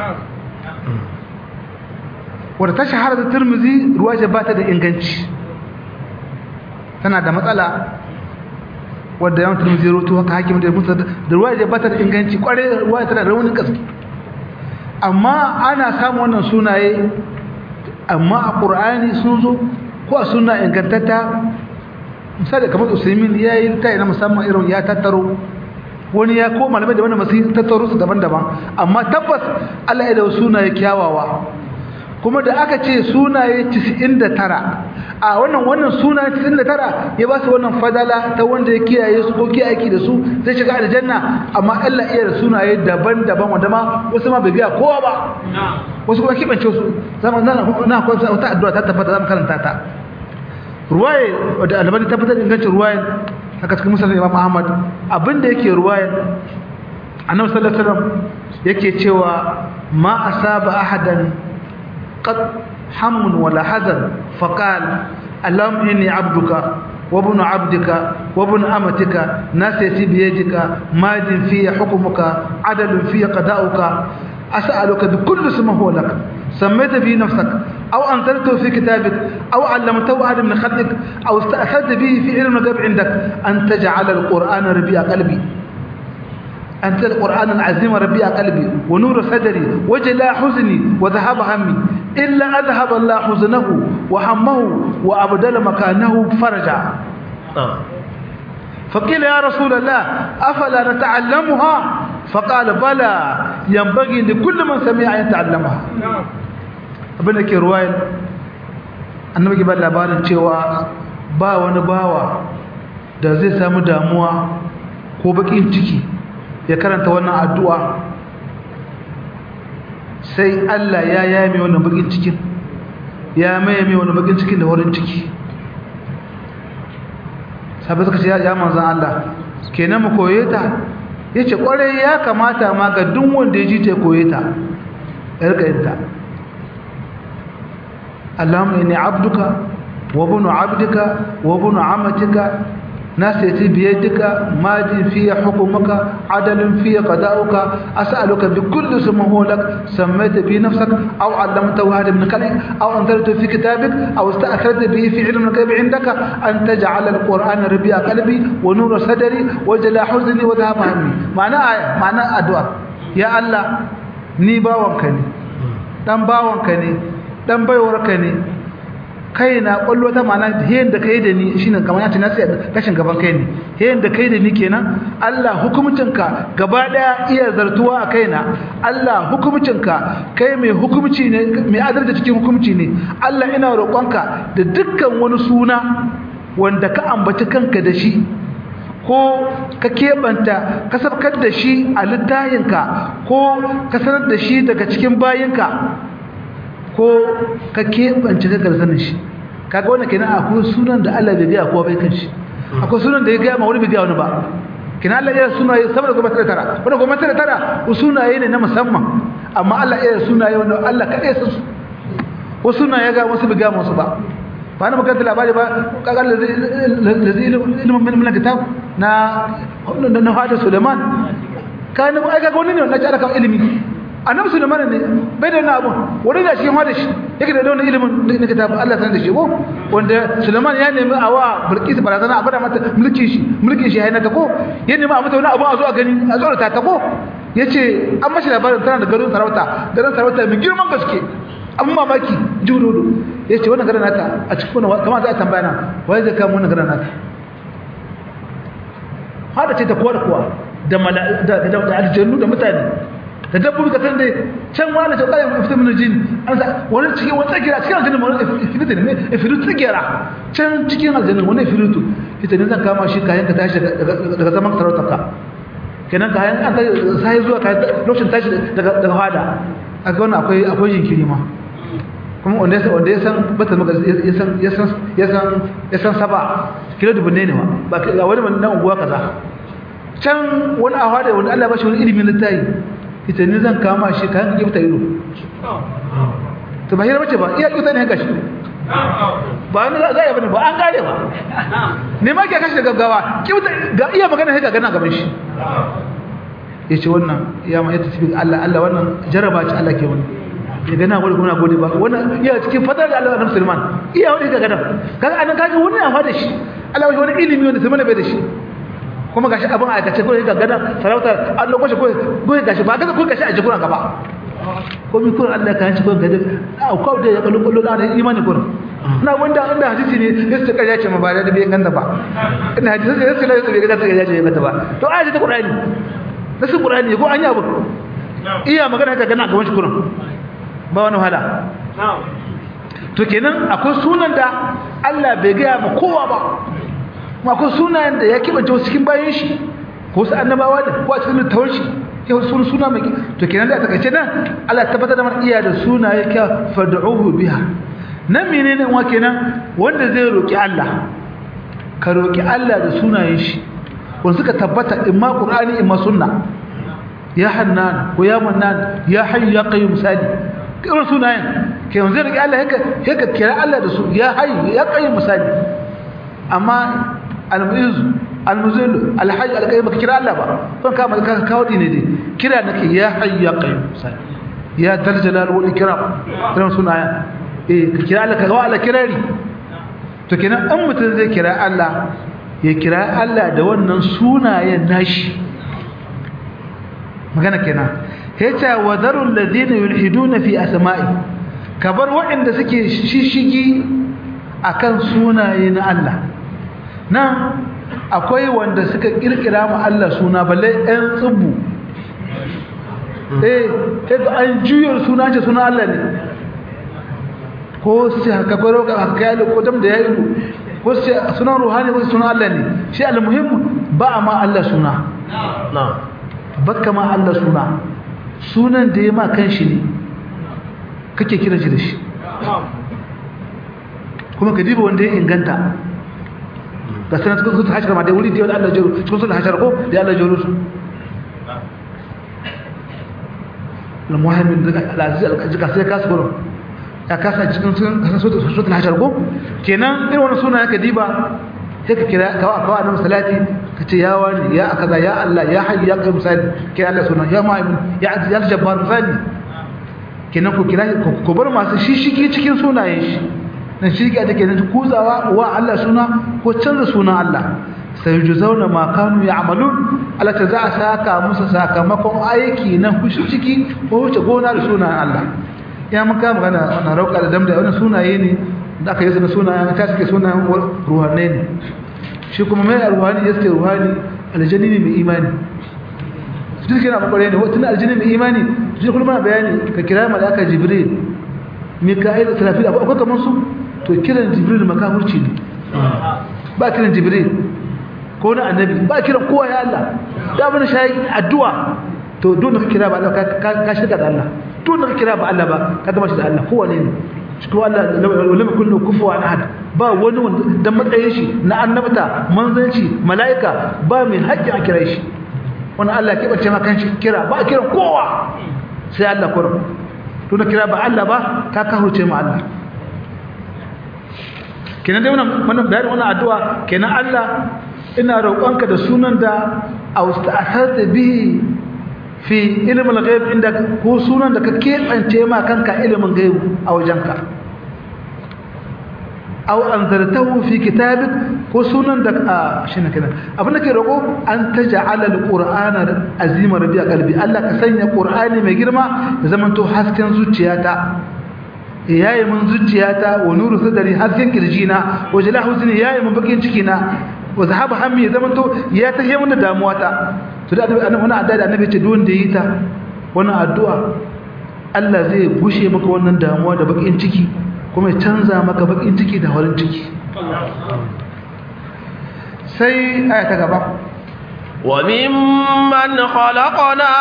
Speaker 2: wadda ta shahara da turmuzi ruwa ce ba ta da inganci tana da matsala wadda yawan turmuzi roto haka hakim da musa da ruwa ce ba ta da inganci kwarai ruwa tana da raunin gaske amma ana samun wannan sunaye amma a ƙur'ani sun zo ko a suna ingantatta misali kamar usaimin ya yi ta na musamman irin ya tattaro wani ya ko malamai da wani masu tattaro su daban-daban amma tabbas allah ya da sunaye kyawawa kuma da aka ce sunaye 99 a wannan wannan sunaye 99 ya ba su wannan fadala ta wanda ya kiyaye su ko kiyaye aiki da su zai shiga aljanna amma Allah iya da sunaye daban-daban wanda ma wasu ma bai biya kowa ba wasu kuma kibance su zaman nan na ko wata addu'a ta tabbata zamu karanta ta ruwaye da albani tabbatar ingancin ruwaye haka cikin musulun imam ahmad abinda yake ruwaye annabi sallallahu alaihi wasallam yake cewa ma asaba ahadan قد هم ولا حزن فقال اللهم إني عبدك وابن عبدك وابن أمتك ناسيتي بيدك ماد في حكمك عدل في قضاؤك أسألك بكل اسم هو لك سميت به نفسك أو أنزلته في كتابك أو علمته أحد من خلقك أو استأثرت به في علم الغيب عندك أن تجعل القرآن ربيع قلبي أنت القرآن العظيم ربيع قلبي ونور صدري وجلاء حزني وذهب همي إلا أذهب الله حزنه وهمه وأبدل مكانه فرجا فقيل يا رسول الله أفلا نتعلمها فقال بلى ينبغي لكل من سمع أن يتعلمها abin da ke ruwayan annabi ke ba labarin cewa ba wani bawa da zai samu damuwa ko bakin ciki ya karanta wannan addu'a sai Allah ya yame wannan bakin cikin ya maye mai wani bakin cikin da wurin ciki sabai suka ce ya manzan Allah kenan mu koye ta ya ce kwarai ya kamata ma ga duk wanda ya ji ta koye ta ya rika yin ta Allahumma inni abduka wa bunu abdika wa bunu amatika ناسيتي بيدك ماضي في حكمك عدل في قضاؤك أسألك بكل اسم هو لك سميت به نفسك أو علمته هذا من خلق أو أنزلته في كتابك أو استأثرت به في علم الغيب عندك أن تجعل القرآن ربيع قلبي ونور صدري وجلاء حزني وذهب همي معنى آية معنى أدوار يا الله ni bawanka ne dan bawanka ne dan baiwarka ne kai na kwallo ta mana yayin da kai da ni shine kamar yace na sai kashin gaban kai ne yayin da kai da ni kenan Allah hukumcinka gaba daya iya zartuwa a kaina Allah hukumcinka kai mai hukumci ne mai adalci cikin hukumci ne Allah ina roƙonka da dukkan wani suna wanda ka ambaci kanka da shi ko ka keɓanta ka sabkar da shi a littayinka ko ka sanar da shi daga cikin bayinka ko ka keɓance ka garzanin shi kaga wannan kenan akwai sunan da Allah bai gaya kowa bai kan shi akwai sunan da ya gaya ma wani bai gaya wani ba kina Allah ya sunaye saboda goma tara tara wanda goma tara tara sunaye ne na musamman amma Allah ya sunaye wanda Allah kaɗai san su wasu sunaye ga wasu bai gaya wasu ba ba na makaranta labari ba kaga da zai ilimin min min kitab na na Hada Suleiman kana ai kaga wani ne na jara kan ilimi annabi sulaiman ne bai da wannan abun wani da cikin hada shi yake da wannan ilimin na kitabu Allah sanar da shi ko wanda sulaiman ya nemi a wa bilqis barazana a bada mata mulkin shi mulkin shi hayna ta ko ya nemi a mata wani abu a zo a gani a tsorata ta ko yace an mashi labarin tana da garin sarauta garin sarauta mai girman gaske an mamaki jurudu yace wannan garin nata a cikin wannan kamar za a tambaya na wai zai kama wannan garin nata hada ce ta kowa da kowa da da aljannu da mutane da dabbobi ka san dai can wani ta tsaye fita min jini an sa wani cikin wani tsagira cikin aljanna wani ifirita ne ifiritu tsagira can cikin aljanna wani ifiritu ita ne zan kama shi kayan ka tashi daga zaman sarautar ka kenan kayan an ta sai zuwa kayan lokacin tashi daga daga hada a ga wannan akwai akwai jinkiri ma kuma wanda ya wanda ya san bata maka ya san ya san ya san ya san saba kilo dubu ne ne ma ba ga wani nan unguwa kaza can wani a hada wanda Allah ya bashi wani ilimin littafi ita ne zan kama shi kayan kake fita ido to ba hira bace ba iya kyauta ne gashi ba ni za a yi bane ba an kare ba ne ma ke kashi da gaggawa kyauta ga iya magana sai ga gana gaban shi ya ce wannan ya ma yadda tafi Allah Allah wannan jaraba ce Allah ke wani ya gana wani kuma gode ba wannan iya cikin fadar da Allah annabi Sulaiman iya wani ga gana kaga anan kaga wani ya fada shi Allah wani ilimi wanda Sulaiman bai da shi kuma gashi abin aikace ko ga gadan sarautar an lokacin ko ko gashi ba gaza ko gashi a jikuna gaba ko mi kun Allah ka hanci ko gaje a ko da ya kallo kallo da imani kun na wanda inda hadisi ne sai ka yace ma ba da bai ganda ba ina hadisi sai sai sai bai ganda sai yace bai ganda ba to ayati ta Qur'ani nasu Qur'ani ko an yi abu iya magana ta gana gaban shi kurin ba wani wahala to kenan akwai sunan da Allah bai ga ma kowa ba kuma akwai sunayen da ya kibance wasu cikin bayan shi ko su annabawa da ko a cikin littawar shi ya wasu suna suna mai to kenan da a takaice nan Allah tabbatar da mana iya da sunaye ka fad'uhu biha nan menene wa kenan wanda zai roki Allah ka roki Allah da sunayen shi wanda suka tabbata imma qur'ani imma sunna ya hannan ko ya mannan ya hayyu ya qayyum sadi irin sunayen ke yanzu roki Allah haka haka kira Allah da su ya hayyu ya qayyum sadi amma al-mu'iz al-muzil al-hayy al-qayyum ka kira Allah ba kan ka ka kawo dine dai kira nake ya hayy ya qayyum ya dal jalal wal ikram irin sunaya eh ka kira Allah ka ga Allah kirari to kenan an mutun zai kira Allah ya kira Allah da wannan sunayen nashi magana kenan yace wa darul ladina yulhiduna fi asma'i kabar waɗanda suke shishigi akan sunaye na Allah nan akwai wanda suka kirkira ma Allah suna balle ɗan tsubbu eh kaga an juyar suna ce suna Allah ne ko sai haka gwaro ka haka ya ko dam da ya yi ko sai suna ruhani ko suna Allah ne shi almuhim ba ma Allah suna
Speaker 1: na'am
Speaker 2: bakka ma Allah suna sunan da ya ma kanshi ne kake kira shi da shi kuma ka diba wanda ya inganta ga sanar cikin sun hashar ma da wuri da Allah jiro cikin sun hashar ko da Allah jiro su al-muhammin da al-aziz al-jika sai ka su ya kasa cikin sun sun hashar ko kenan irin wannan suna ka diba sai ka kira kawa kawa annabi salati ka ce ya wani ya akaza ya Allah ya hayy ya qayyum misali kira Allah sunan ya mu'min ya aziz ya jabbar misali kenan ku kira ku bar masu shishigi cikin sunayen shi dan shirki da kenan kuzawa wa Allah suna ko canza sunan Allah sai juzauna ma kanu ya'malun Allah ta za a saka musu sakamakon aiki na kushi ciki ko wuce gona da sunan Allah ya mun kama magana wannan rauka da damda wannan sunaye ne da aka yi su sunayen ta suke sunayen ruhanai ne shi kuma mai ruhani ya suke ruhani aljani ne mai imani duk yana bakware ne wata aljini mai imani shi kuma bayani ka kira malaka jibril mika'il da sarafil akwai kamar su to kiran jibril makafurci ne ba kiran jibril ko na annabi ba kiran kowa ya Allah da abin shayi addu'a to don ka kira ba Allah ka shirka da Allah don ka kira ba Allah ba ka gama shi da Allah kowa ne ne shi kuma Allah lam kullu kufuwan ahad ba wani wanda dan matsayin shi na annabta manzanci mala'ika ba mai haƙƙi a kira shi wannan Allah ke bace maka shi kira ba kiran kowa sai Allah kurum to na kira ba Allah ba ka kahurce mu Allah kenan dai wannan wannan bayani wannan addu'a kenan Allah ina roƙonka da sunan da austa'athat bihi fi ilmul ghaib inda ko sunan da ka kebance ma kanka ilimin ghaib a wajenka aw anzartahu fi kitabik ko sunan da shine kenan abin da ke roƙo an taj'ala alqur'ana azima rabi'a qalbi Allah ka sanya qur'ani mai girma ya zamanto hasken zuciyata yayi mun zuciyata wa nuru sadri hasken kirjina wa jala huzni yayi mun bakin cikina wa zahaba hammi ya zamanto ya tahiye mun da damuwata to da annabi wannan addu'a da annabi ce duk wanda yi ta wannan addu'a Allah zai gushe maka wannan damuwa da bakin ciki kuma ya canza maka bakin ciki da farin ciki sai aya ta gaba
Speaker 1: وممن خلقنا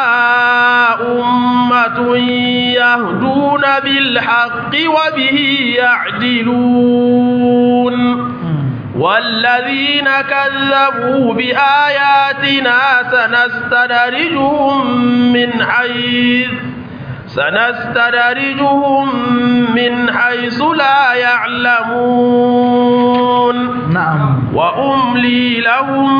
Speaker 1: أمة يهدون بالحق وبه يعدلون والذين كذبوا بآياتنا سنستدرجهم من حيث سنستدرجهم من حيث لا يعلمون
Speaker 2: نعم
Speaker 1: وأملي لهم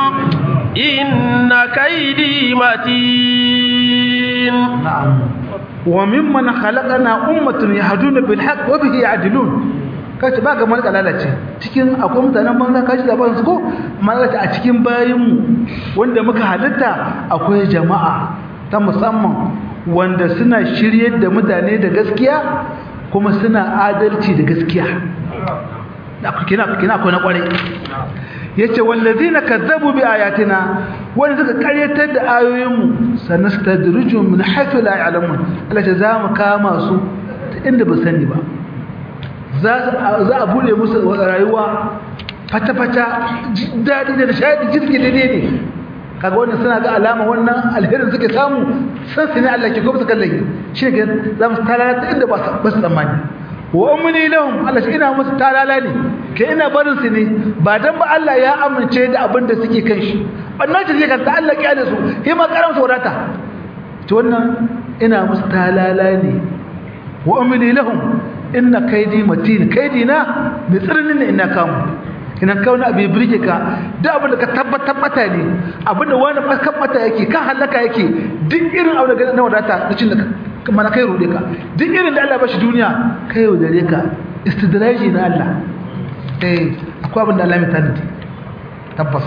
Speaker 1: إن كيدي متين
Speaker 2: نعم وممن خلقنا أمة يهدون بالحق وبه يعدلون kace ba ga malaka lalace cikin akwai mutanen banza kashi labarin su ko malaka a cikin bayinmu wanda muka halitta akwai jama'a ta musamman wanda suna shiryar da mutane da gaskiya kuma suna adalci da gaskiya kina kina akwai na kwarai yace wallazina kazzabu bi ayatina wanda suka karyatar da ayoyinmu sanastadrijuhum min haythu la ya'lamun Allah ta zamu kama su inda ba sani ba za a bude musu rayuwa fata-fata daɗi da nishadi jirgi daidai ne kaga wannan suna ga alama wannan alherin suke samu san su ne Allah ke kuma su kallon shi ne za mu talala inda ba su tsammani wa umni lahum Allah shi ina musu talala ne ke ina barin su ne ba dan ba Allah ya amince da abin da suke kan shi wannan ce kan ta Allah kiyale su kai ma karam saurata to wannan ina musu talala ne wa umni lahum inna kaidi matin kaidi na bi tsirnin ne ina kamu ina kauna abu birge ka duk abin da ka tabbatar mata ne abin da wani kan mata yake kan halaka yake duk irin abu da na wadata na cin da mana kai rude ka duk irin da Allah ba shi duniya kai yaudare ka istidraji na Allah eh akwai abin da Allah mai tanadi tabbas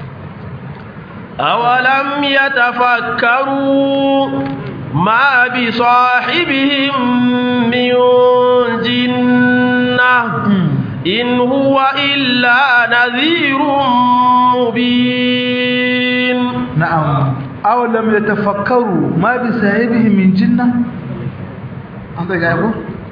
Speaker 1: أولم يتفكروا ما بصاحبهم من جنة إن هو إلا نذير مبين
Speaker 2: نعم أو لم يتفكروا ما بصاحبه من جنة أنت جايبه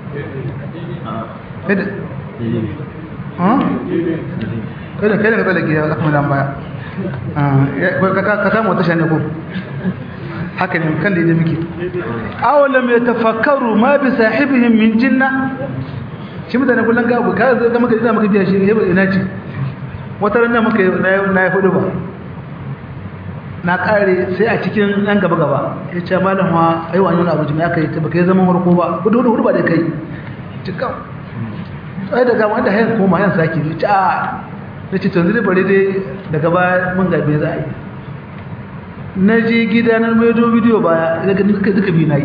Speaker 2: كده ها كده كده كده لك يا أخي مدام بايا ka samu wata shane ko haka ne kan da ya miki awalam ya tafakkaru ma bi sahibihim min jinna shi mutane kullum ga ka ga maka ina maka biya shi ina ce wata ran maka na yi hudu ba na kare sai a cikin ɗan gaba gaba ya ce malam wa ai wani abu jami'a kai ta baka yi zaman harko ba hudu hudu hudu ba da kai cikin sai daga wanda hayan koma hayan sake ya ce a na ce tanzu da bari dai daga baya mun gabe za a yi na je gida na maido bidiyo baya daga duka bi na yi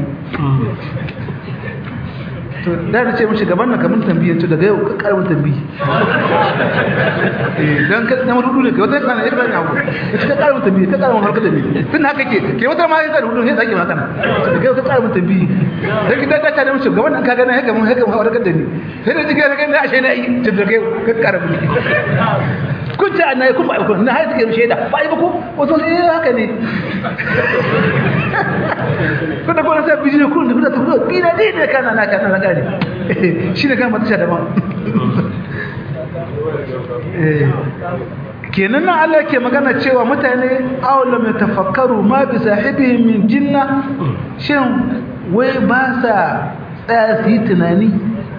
Speaker 2: to da na ce mashi gaban na kamun tambiya to daga yau karamin tambiyi don na marudu ne kai wata kana ya kan yawo ka cika karamin tambiyi ka karamin harkar tambiyi tun haka ke ke wata ma ya zai hudu ne zaki maka daga yau ka karamin tambiyi dan kidan da ta da mashi gaban ka gana haka mun haka mun harkar da ni sai da jiga daga na ashe na yi tun daga yau ka karamin kun ce annabi kun ba ku na haɗe ke shaida ba yi ba ku wato sai haka ne kuna kuna sai bijin kun da kuna ta kuma bina ne da kana na kana na gari shine kan mata sha daban kenan nan Allah ke magana cewa mutane awalam yatafakkaru ma bi sahibihim min jinna shin wai ba sa tsaya su yi tunani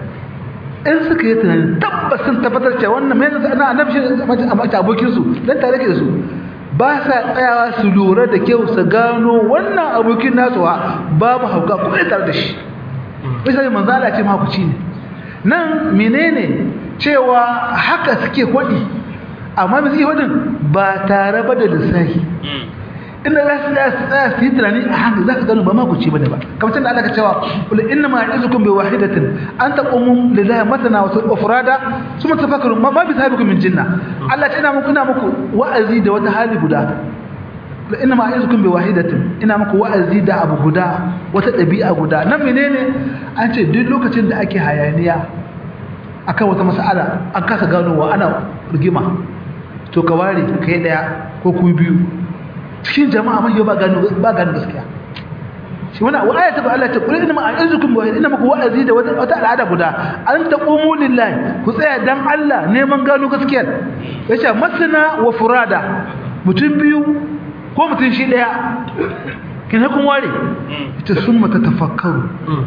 Speaker 2: in suka yi tunani tabbas sun tabbatar cewa wannan mai nasa ana annabi shi a mace abokinsu don tare ke da su ba sa tsayawa su lura da kyau su gano wannan abokin nasu ha babu hauka kuma da tare da shi misali manzala ce mahakuci ne nan menene cewa haka suke kwaɗi amma mai suke kwaɗin ba tare ba da lissahi inda za su tsaya su yi tunani a hankali za ka gano ba makuci bane ba kamar tun da Allah ka cewa kula inna ma ya'izukum bi wahidatin an taqumu lillahi matana wa furada suma tafakkaru ma ma bi sahibikum min jinna Allah ta ina muku ina muku wa'azi da wata hali guda kula inna ma ya'izukum bi wahidatin ina muku wa'azi da abu guda wata dabi'a guda nan menene an ce duk lokacin da ake hayaniya akan wata mas'ala an kasa ganowa ana rigima to ka ware kai daya ko ku biyu cikin jama'a mai ba gano ba gano gaskiya shi wannan wa ayatu Allah ta kullu inna a'izukum wa inna maku wa'azi da wata al'ada guda an taqumu lillahi ku tsaya dan Allah neman gano gaskiyar yace masana wa furada mutum biyu ko mutum shi daya kin kun ware ita summa tatafakkaru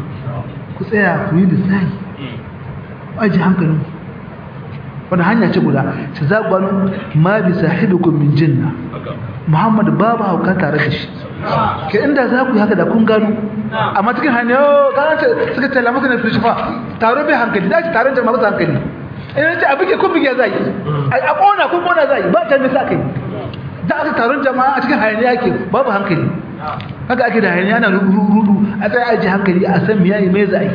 Speaker 2: ku tsaya ku yi lissafi aji hankalin wani hanya ce guda ta zagwano ma bi sahibikum min jinna Muhammad babu hauka tare da shi ke inda za ku yi haka da kun gano amma cikin hanyar yau gano ce suka tala masa na filishifa taro bai hankali da shi taron jama'a masa hankali ina ce abin ke kun bige za yi a ƙona kun ƙona za yi ba ta nisa kai da aka taron jama'a a cikin hayaniya ke babu hankali haka ake da hayaniya na rudu a tsaye aji hankali a san miyayi mai za yi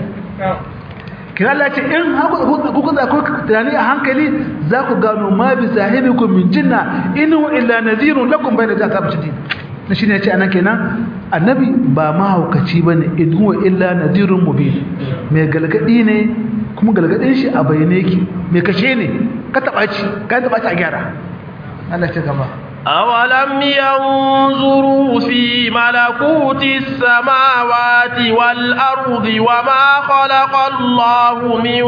Speaker 2: kira Allah ce in kuka za ku tunani a hankali za ku gano ma bi sahibikum min jinna in huwa illa nadhirun lakum bayna azab shadid na shine yace anan kenan annabi ba mahaukaci bane in huwa illa nadhirun mubin mai galgadi ne kuma galgadin shi a bayyane yake mai kashe ne ka taba ci ka taba ci a gyara Allah ce gaba
Speaker 1: أولم ينظروا في ملكوت السماوات والأرض وما خلق الله من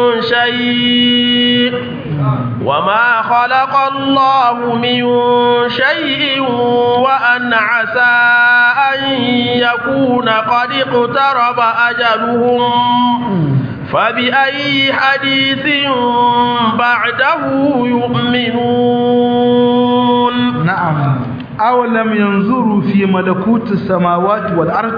Speaker 1: شيء وما خلق الله من شيء وأن عسى أن يكون قد اقترب أجلهم فبأي حديث بعده يؤمنون
Speaker 2: نعم أولم ينظروا في ملكوت السماوات والأرض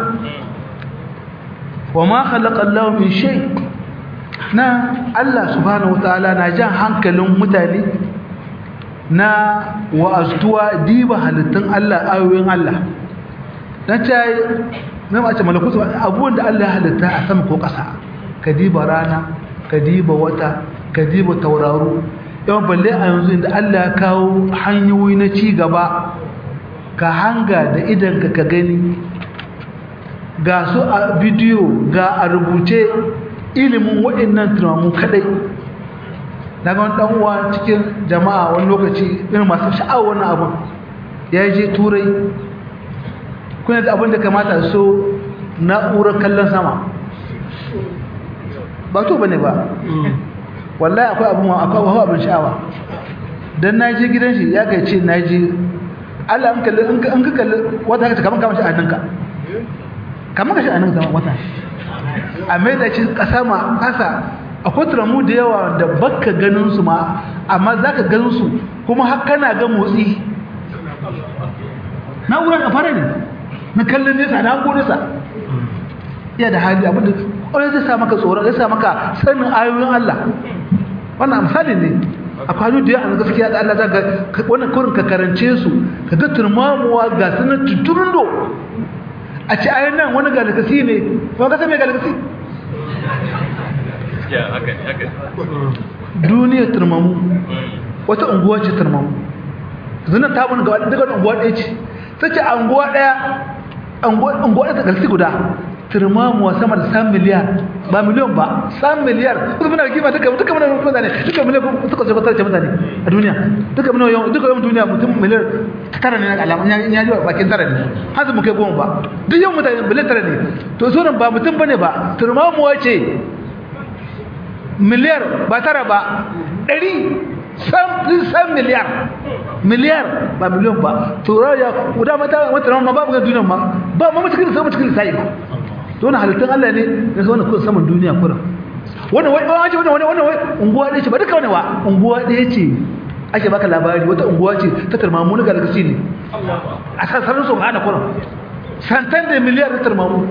Speaker 2: وما خلق الله من شيء na Allah subhanahu wataala na jan hankalin mutane na wa'aztuwa diba halittun Allah ayoyin Allah dan tayi na mace malakutu abubuwan da Allah ya halitta a sama ko ƙasa ka diba rana ka diba wata ka diba tauraro yawan balle a yanzu inda Allah ya kawo hanyoyi na ci gaba ka hanga da idanka ka gani ga su a bidiyo ga a rubuce ilimin waɗannan tunamu kadai daga wani dan uwa cikin jama'a wani lokaci irin masu sha'awar wannan abun ya je turai kuna da abin da kamata so na'urar kallon sama ba to bane ba wallahi akwai abin akwai abin sha'awa dan naje gidan shi ya kai ce naje Allah an kalli an ka kalli wata ka kaman kaman shi a hannunka kaman ka shi a hannunka wata a mai da shi kasa ma kasa akwai turamu da yawa da baka ganin su ma amma zaka ganin su kuma har kana ga motsi na'urar da fara ne na kallon nesa da hango nesa iya da hali abinda ƙwarai zai sa maka tsoron zai sa maka sanin ayoyin Allah wannan misali ne a kwanu da yawa gaskiya da Allah zaga wannan kurin ka karance su ka ga turmamuwa ga sanar tuturun do a ci ayoyin nan wani galakasi ne kuma ka san mai galakasi duniyar turmamu wata unguwa ce turmamu zanen ta wani ga daga unguwa ɗaya ce ta ce unguwa ɗaya unguwa ɗaya ta galakasi guda turmamuwa sama da san miliyar ba miliyon ba san miliyar kusa muna kima duka duka muna mutane duka miliyan suka ce kwatar ce mutane a duniya duka muna yawan duka yawan duniya mutum miliyar tara ne na alama ya ji bakin tara ne har su muke goma ba duk yawan mutane miliyan tara ne to sauran ba mutum bane ba turmamuwa ce miliyar ba tara ba ɗari san miliyar miliyar ba miliyon ba turaya guda mata wata ma babu ga duniya ma ba ma cikin sai cikin sai ba to wannan halittun Allah ne da wannan kun saman duniya kuran wannan wai wai wannan wannan wannan unguwa ɗaya ce ba duka wannan wa unguwa ɗaya ce ake baka labari wata unguwa ce ta tarmamu na galgasi ne a sassanin su hana kuran santan da miliyar ta tarmamu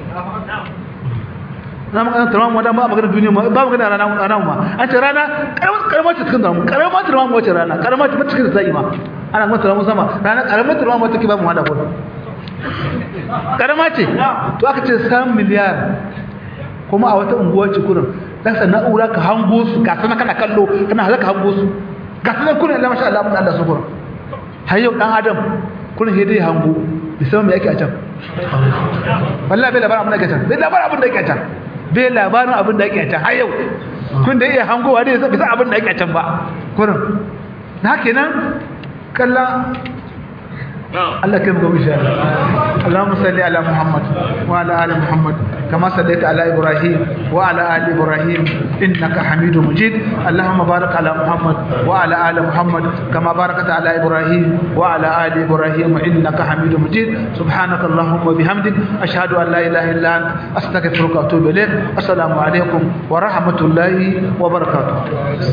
Speaker 2: na magana tarmamu wadda ba magana duniya ba magana rana rana ma an ce rana karamar ce cikin tarmamu karamar tarmamu wace rana karamar ce cikin sai ma ana kuma tarmamu sama rana karamar tarmamu take ba mu hada kuran karama ce to aka ce san miliyar kuma a wata unguwar cikurin dan sa na'ura ka hango su ga sanan kana kallo kana halaka hango su ga sanan kullun Allah masha Allah mun Allah su kurin har yau dan adam kullun sai dai hango bisan me yake a can wallahi bai labarin abin da yake a can bai labarin abin da yake a can bai labarin abin da yake a can har yau kun da iya hangowa dai bisa abin da yake a can ba kurin na kenan kallon الله كم قوم إن شاء الله اللهم صل على محمد وعلى آل محمد كما صليت على إبراهيم وعلى آل إبراهيم إنك حميد مجيد اللهم بارك على محمد وعلى آل محمد كما باركت على إبراهيم وعلى آل إبراهيم إنك حميد مجيد سبحانك اللهم وبحمدك أشهد أن لا إله إلا أنت أستغفرك وأتوب إليك السلام عليكم ورحمة الله وبركاته